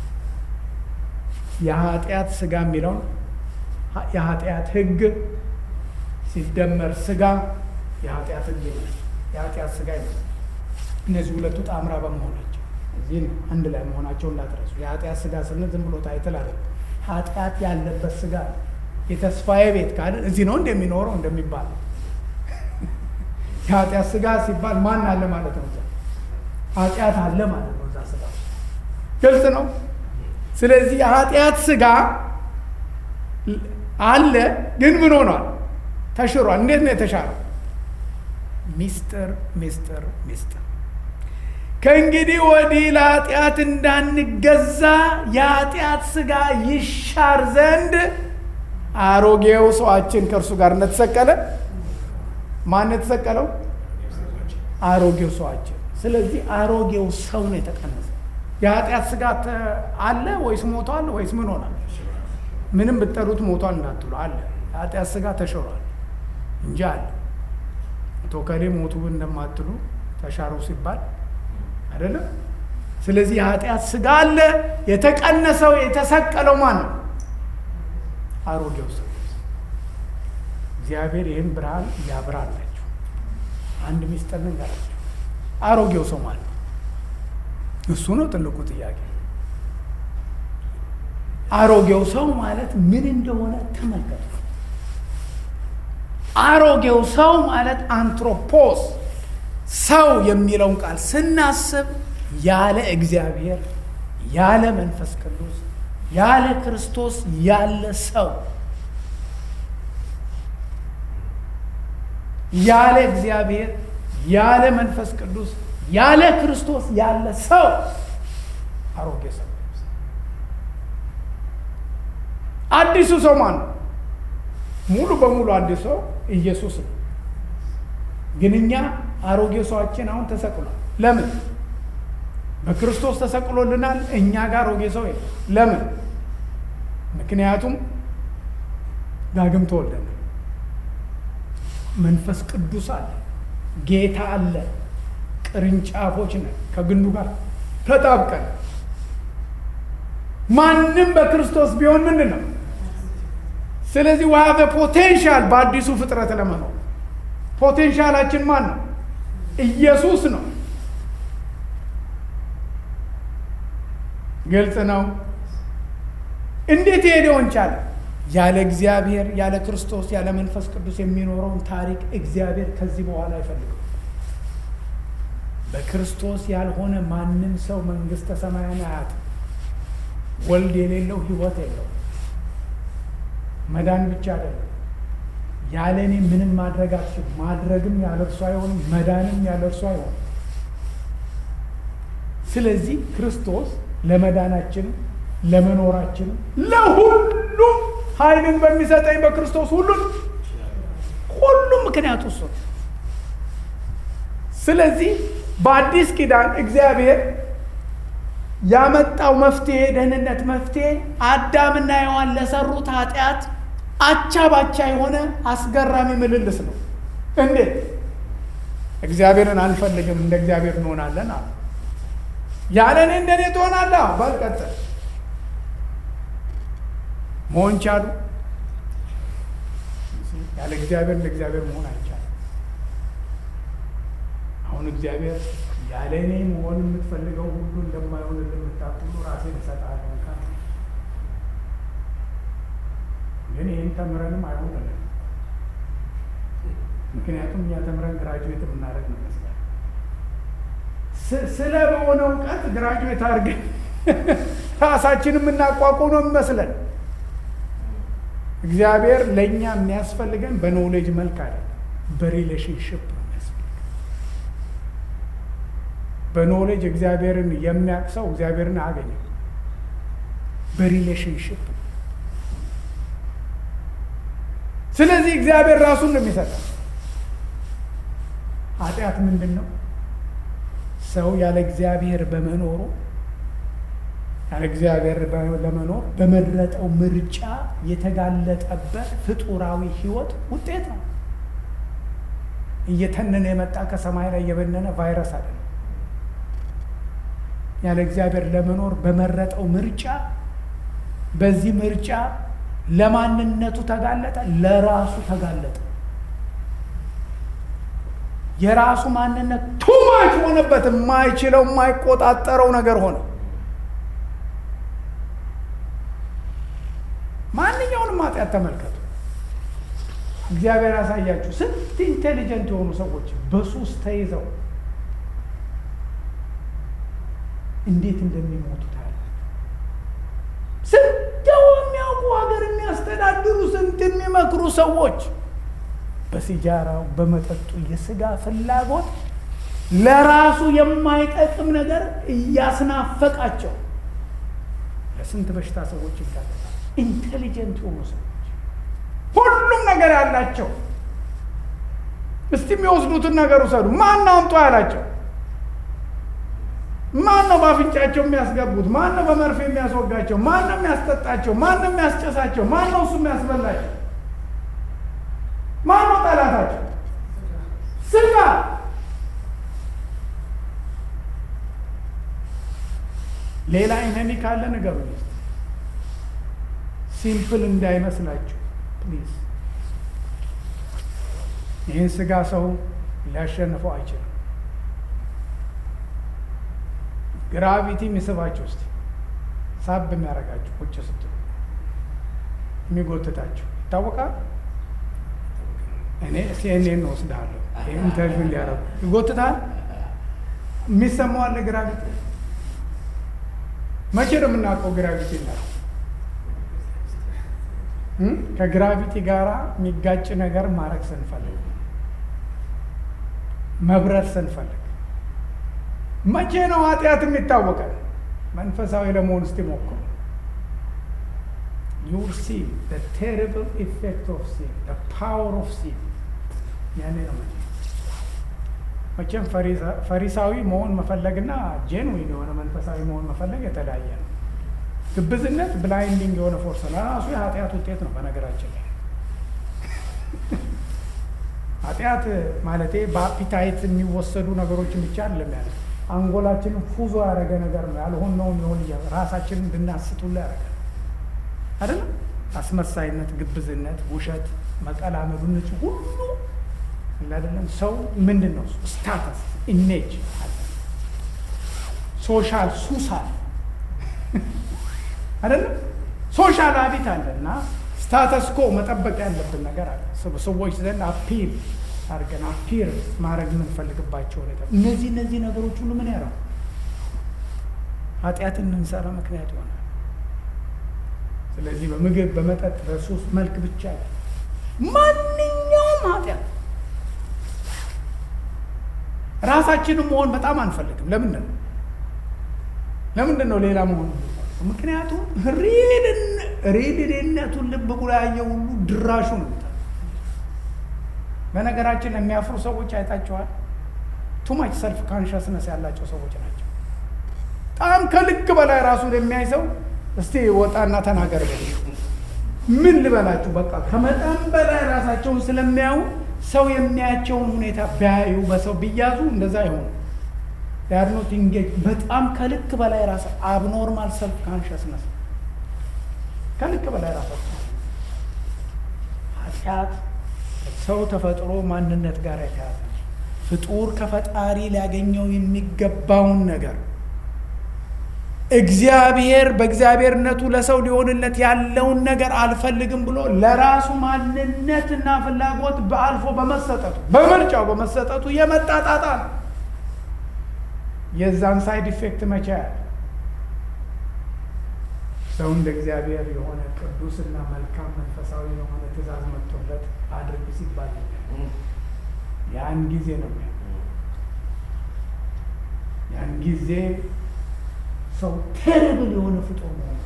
[SPEAKER 1] የኃጢአት ስጋ የሚለውን የኃጢአት ሕግ ሲደመር ስጋ የኃጢአት ሕግ የኃጢአት ስጋ ይመስላል። እነዚህ ሁለቱ ጣምራ በመሆናቸው እዚህ አንድ ላይ መሆናቸው እንዳትረሱ። የኃጢአት ስጋ ስንል ዝም ብሎ ታይትል አለ። ኃጢአት ያለበት ስጋ የተስፋዬ ቤት ካለ እዚህ ነው እንደሚኖረው እንደሚባል የኃጢአት ስጋ ሲባል ማን አለ ማለት ነው? ኃጢአት አለ ማለት ነው እዛ ስጋ ግልጽ ነው። ስለዚህ የኃጢአት ስጋ አለ፣ ግን ምን ሆኗል? ተሽሯል። እንዴት ነው የተሻለው? ሚስጥር ሚስጥር ሚስጥር ከእንግዲህ ወዲህ ለኃጢአት እንዳንገዛ የኃጢአት ስጋ ይሻር ዘንድ አሮጌው ሰዋችን ከእርሱ ጋር እንደተሰቀለ ማን የተሰቀለው? አሮጌው ሰዋችን። ስለዚህ አሮጌው ሰው ነው የተቀነሰ። የኃጢአት ስጋ አለ ወይስ ሞቷል ወይስ ምን ሆናል? ምንም ብጠሩት ሞቷል እንዳትሉ አለ። የኃጢአት ስጋ ተሽሯል እንጂ አለ። አቶ ከሌ ሞቱ እንደማትሉ ተሻሩ ሲባል አይደለም። ስለዚህ የኃጢአት ስጋ አለ። የተቀነሰው የተሰቀለው ማን ነው? አሮጌው ሰው። እግዚአብሔር ይህን ብርሃን ያብራላችሁ። አንድ ሚስጥር ልንገራችሁ። አሮጌው ሰው ማለት ነው? እሱ ነው ትልቁ ጥያቄ። አሮጌው ሰው ማለት ምን እንደሆነ ተመልከቱ። አሮጌው ሰው ማለት አንትሮፖስ ሰው የሚለውን ቃል ስናስብ ያለ እግዚአብሔር ያለ መንፈስ ቅዱስ ያለ ክርስቶስ ያለ ሰው ያለ እግዚአብሔር ያለ መንፈስ ቅዱስ ያለ ክርስቶስ ያለ ሰው አሮጌ ሰው። አዲሱ ሰው ማን ነው? ሙሉ በሙሉ አዲስ ሰው ኢየሱስ ነው። ግን እኛ አሮጌ ሰዋችን አሁን ተሰቅሏል። ለምን? በክርስቶስ ተሰቅሎልናል። እኛ ጋር አሮጌ ሰው የለም። ለምን? ምክንያቱም ዳግም ተወልደናል። መንፈስ ቅዱስ አለ፣ ጌታ አለ። ቅርንጫፎች ነን፣ ከግንዱ ጋር ተጣብቀን። ማንም በክርስቶስ ቢሆን ምንድን ነው? ስለዚህ ዋሃበ ፖቴንሻል በአዲሱ ፍጥረት ለመኖር ፖቴንሻላችን ማን ነው? ኢየሱስ ነው። ግልጽ ነው። እንዴት ይሄ ሊሆን ቻለ? ያለ እግዚአብሔር ያለ ክርስቶስ ያለ መንፈስ ቅዱስ የሚኖረውን ታሪክ እግዚአብሔር ከዚህ በኋላ አይፈልግም። በክርስቶስ ያልሆነ ማንም ሰው መንግሥተ ሰማያን አያትም። ወልድ የሌለው ሕይወት የለው። መዳን ብቻ አይደለም። ያለ እኔ ምንም ማድረግ አትችልም። ማድረግም ያለ እርሱ አይሆንም። መዳንም ያለ እርሱ አይሆንም። ስለዚህ ክርስቶስ ለመዳናችን ለመኖራችን ለሁሉም ኃይልን በሚሰጠኝ በክርስቶስ ሁሉን ሁሉም ምክንያቱ እሱ ነው። ስለዚህ በአዲስ ኪዳን እግዚአብሔር ያመጣው መፍትሄ ደህንነት መፍትሄ አዳምና ሔዋን ለሰሩት ኃጢአት አቻ ባቻ የሆነ አስገራሚ ምልልስ ነው። እንዴት እግዚአብሔርን አንፈልግም እንደ እግዚአብሔር እንሆናለን አሉ። ያለ እኔ እንደኔ ትሆናለህ በል ቀጥል። መሆን ቻሉ? ያለ እግዚአብሔር እንደ እግዚአብሔር መሆን አይቻልም። አሁን እግዚአብሔር ያለ እኔ መሆን የምትፈልገው ሁሉ እንደማይሆን እንደምታውቅ ሁሉ ራሴን እሰጥሃለሁ ካለ ግን ይህን ተምረንም አይሆንልን። ምክንያቱም እኛ ተምረን ግራጁዌት የምናደርግ ነው ይመስላል። ስለ በሆነ እውቀት ግራጁዌት አድርገን ራሳችን የምናቋቁም ነው የሚመስለን። እግዚአብሔር ለእኛ የሚያስፈልገን በኖሌጅ መልክ አይደለም፣ በሪሌሽንሽፕ ነው የሚያስፈልገን። በኖሌጅ እግዚአብሔርን የሚያውቅ ሰው እግዚአብሔርን አያገኘም። በሪሌሽንሽፕ ስለዚህ እግዚአብሔር ራሱን ነው የሚሰጠው። ኃጢአት ምንድን ነው? ሰው ያለ እግዚአብሔር በመኖሩ ያለ እግዚአብሔር ለመኖር በመረጠው ምርጫ የተጋለጠበት ፍጡራዊ ሕይወት ውጤት ነው። እየተነነ የመጣ ከሰማይ ላይ የበነነ ቫይረስ አይደለም። ያለ እግዚአብሔር ለመኖር በመረጠው ምርጫ በዚህ ምርጫ ለማንነቱ ተጋለጠ፣ ለራሱ ተጋለጠ። የራሱ ማንነት ቱማች ሆነበት። የማይችለው የማይቆጣጠረው ነገር ሆነ። ማንኛውንም ኃጢአት ተመልከቱ። እግዚአብሔር ያሳያችሁ። ስንት ኢንቴሊጀንት የሆኑ ሰዎች በሱስ ተይዘው እንዴት እንደሚሞቱ ታያለ። ስንት የሚያውቁ ሀገር የሚያስተዳድሩ ስንት የሚመክሩ ሰዎች በሲጃራው በመጠጡ የስጋ ፍላጎት ለራሱ የማይጠቅም ነገር እያስናፈቃቸው ለስንት በሽታ ሰዎች ይጋለጣል። ኢንቴሊጀንት የሆኑ ሰዎች ሁሉም ነገር ያላቸው እስቲ የሚወስዱትን ነገር ውሰዱ። ማን ነው አምጡ ያላቸው? ማን ነው በአፍንጫቸው የሚያስገቡት? ማን ነው በመርፌ የሚያስወጋቸው? ማን ነው የሚያስጠጣቸው? ማን ነው የሚያስጨሳቸው? ማን ነው እሱ የሚያስበላቸው? ማን ነው ጠላታቸው? ስጋ። ሌላ ኢነሚ ካለ ነገሩ ሲምፕል እንዳይመስላችሁ ፕሊዝ። ይህን ስጋ ሰው ሊያሸንፈው አይችልም። ግራቪቲ የሚስባችሁ ውስጥ ሳብ የሚያደርጋችሁ ቁጭ ስትሉ የሚጎትታችሁ ይታወቃል። እኔ ሲኤንኤን ነው ወስድሃለሁ ኢንተርቪው እንዲያደርጉ ይጎትታል። የሚሰማው አለ ግራቪቲ። መቼ ነው የምናውቀው ግራቪቲ ነው? ከግራቪቲ ጋር የሚጋጭ ነገር ማድረግ ስንፈልግ፣ መብረር ስንፈልግ መቼ ነው ኃጢአት የሚታወቀን? መንፈሳዊ ለመሆን እስቲ ሞክሩ። ዩር ሲ ቴሪብል ኢፌክት ኦፍ ሲን ፓወር ኦፍ ሲን ያኔ ነው መቼ መቼም ፈሪሳዊ መሆን መፈለግና ጄንዊን የሆነ መንፈሳዊ መሆን መፈለግ የተለያየ ነው። ግብዝነት ብላይንዲንግ የሆነ ፎርስ ነው። ራሱ የኃጢአት ውጤት ነው። በነገራችን ላይ ኃጢአት ማለቴ በአፒታይት የሚወሰዱ ነገሮችን ብቻ አይደለም ያለ አንጎላችንን ፉዞ ያደረገ ነገር ነው። ያልሆነውን የሆን ራሳችንን እንድናስቱላ ያደረገ አይደለም። አስመሳይነት፣ ግብዝነት፣ ውሸት፣ መቀላመዱ ንጹ ሁሉ አይደለም። ሰው ምንድን ነው? ስታተስ ኢሜጅ አለ፣ ሶሻል ሱስ አለ አይደለም። ሶሻል ሀቢት አለ እና ስታተስ ኮ መጠበቅ ያለብን ነገር አለ። ሰዎች ዘንድ አፒል አድርገን አፒር ማድረግ የምንፈልግባቸው ነገር እነዚህ እነዚህ ነገሮች ሁሉ ምን ያደረጉ ኃጢአትን እንድንሰራ ምክንያት ይሆናል። ስለዚህ በምግብ በመጠጥ በሱስ መልክ ብቻ ማንኛውም ኃጢአት ራሳችንን መሆን በጣም አንፈልግም። ለምንድን ነው ለምንድን ነው ሌላ መሆን? ምክንያቱም ሪድነቱን ልብ ብሎ ያየ ሁሉ ድራሹ ነው። በነገራችን የሚያፍሩ ሰዎች አይታቸዋል። ቱማች ሰልፍ ካንሸስነስ ያላቸው ሰዎች ናቸው። በጣም ከልክ በላይ ራሱን የሚያይ ሰው እስቲ ወጣና ተናገር። ምን ልበላችሁ፣ በቃ ከመጠን በላይ ራሳቸውን ስለሚያዩ ሰው የሚያያቸውን ሁኔታ ቢያዩ በሰው ቢያዙ እንደዛ አይሆኑ ያድኖት ኢንጌጅ በጣም ከልክ በላይ ራሳ አብኖርማል ሰልፍ ካንሽስነስ ከልክ በላይ ራሳቸው ኃጢአት ሰው ተፈጥሮ ማንነት ጋር የተያዘ ፍጡር ከፈጣሪ ሊያገኘው የሚገባውን ነገር እግዚአብሔር በእግዚአብሔርነቱ ለሰው ሊሆንለት ያለውን ነገር አልፈልግም ብሎ ለራሱ ማንነትና ፍላጎት በአልፎ በመሰጠቱ በምርጫው በመሰጠቱ የመጣ ጣጣ ነው። የዛን ሳይድ ኢፌክት መቼ ያለ ሰው እንደ እግዚአብሔር የሆነ ቅዱስና መልካም መንፈሳዊ የሆነ ትእዛዝ መጥቶለት አድርግ ሲባል ያን ጊዜ ነው ያን ጊዜ ሰው ቴርብል የሆነ ፍጡር መሆኑ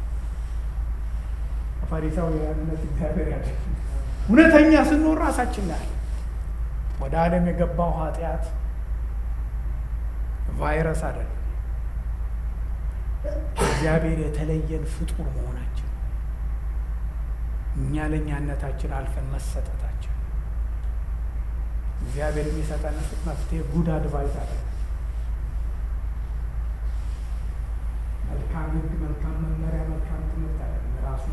[SPEAKER 1] ከፈሪሳውያንነት እግዚአብሔር ያደ እውነተኛ ስንሆን ራሳችን ላይ ወደ ዓለም የገባው ኃጢአት ቫይረስ አይደለም። እግዚአብሔር የተለየን ፍጡር መሆናችን እኛ ለእኛነታችን አልፈን መሰጠታችን እግዚአብሔር የሚሰጠን መፍትሄ ጉድ አድቫይስ አለ። መልካም ሕግ፣ መልካም መመሪያ፣ መልካም ትምህርት አለ ራሱ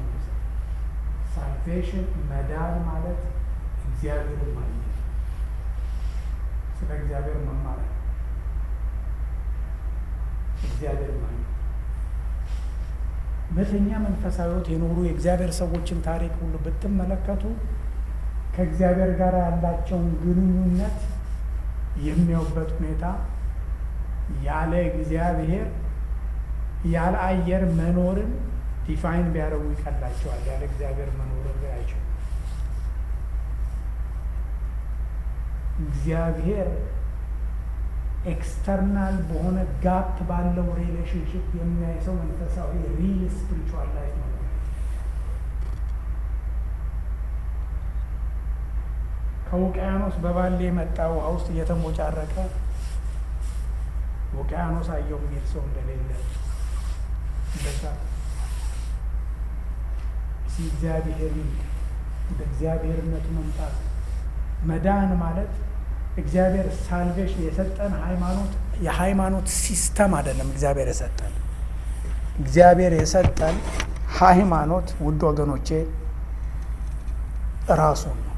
[SPEAKER 1] ሳልቬሽን መዳን ማለት እግዚአብሔርን ማግኘት ስለ እግዚአብሔር መማር እግዚአብሔር ማግኘት እውነተኛ መንፈሳዊ ሕይወት የኖሩ የእግዚአብሔር ሰዎችን ታሪክ ሁሉ ብትመለከቱ ከእግዚአብሔር ጋር ያላቸውን ግንኙነት የሚያዩበት ሁኔታ ያለ እግዚአብሔር ያለ አየር መኖርን ዲፋይን ቢያደርጉ ይቀላቸዋል። ያለ እግዚአብሔር መኖርን አይችሉም። እግዚአብሔር ኤክስተርናል በሆነ ጋፕ ባለው ሪሌሽንሽፕ የሚያይ ሰው መንፈሳዊ ሪል ስፒሪቹዋል ላይፍ ነው። ከውቅያኖስ በባሌ የመጣ ውሃ ውስጥ እየተሞጫረቀ ውቅያኖስ አየው የሚል ሰው እንደሌለ እንደዛ እግዚአብሔር ወደ እግዚአብሔርነቱ መምጣት መዳን ማለት እግዚአብሔር ሳልቬሽን የሰጠን ሃይማኖት የሃይማኖት ሲስተም አይደለም። እግዚአብሔር የሰጠን እግዚአብሔር የሰጠን ሃይማኖት ውድ ወገኖቼ ራሱን ነው።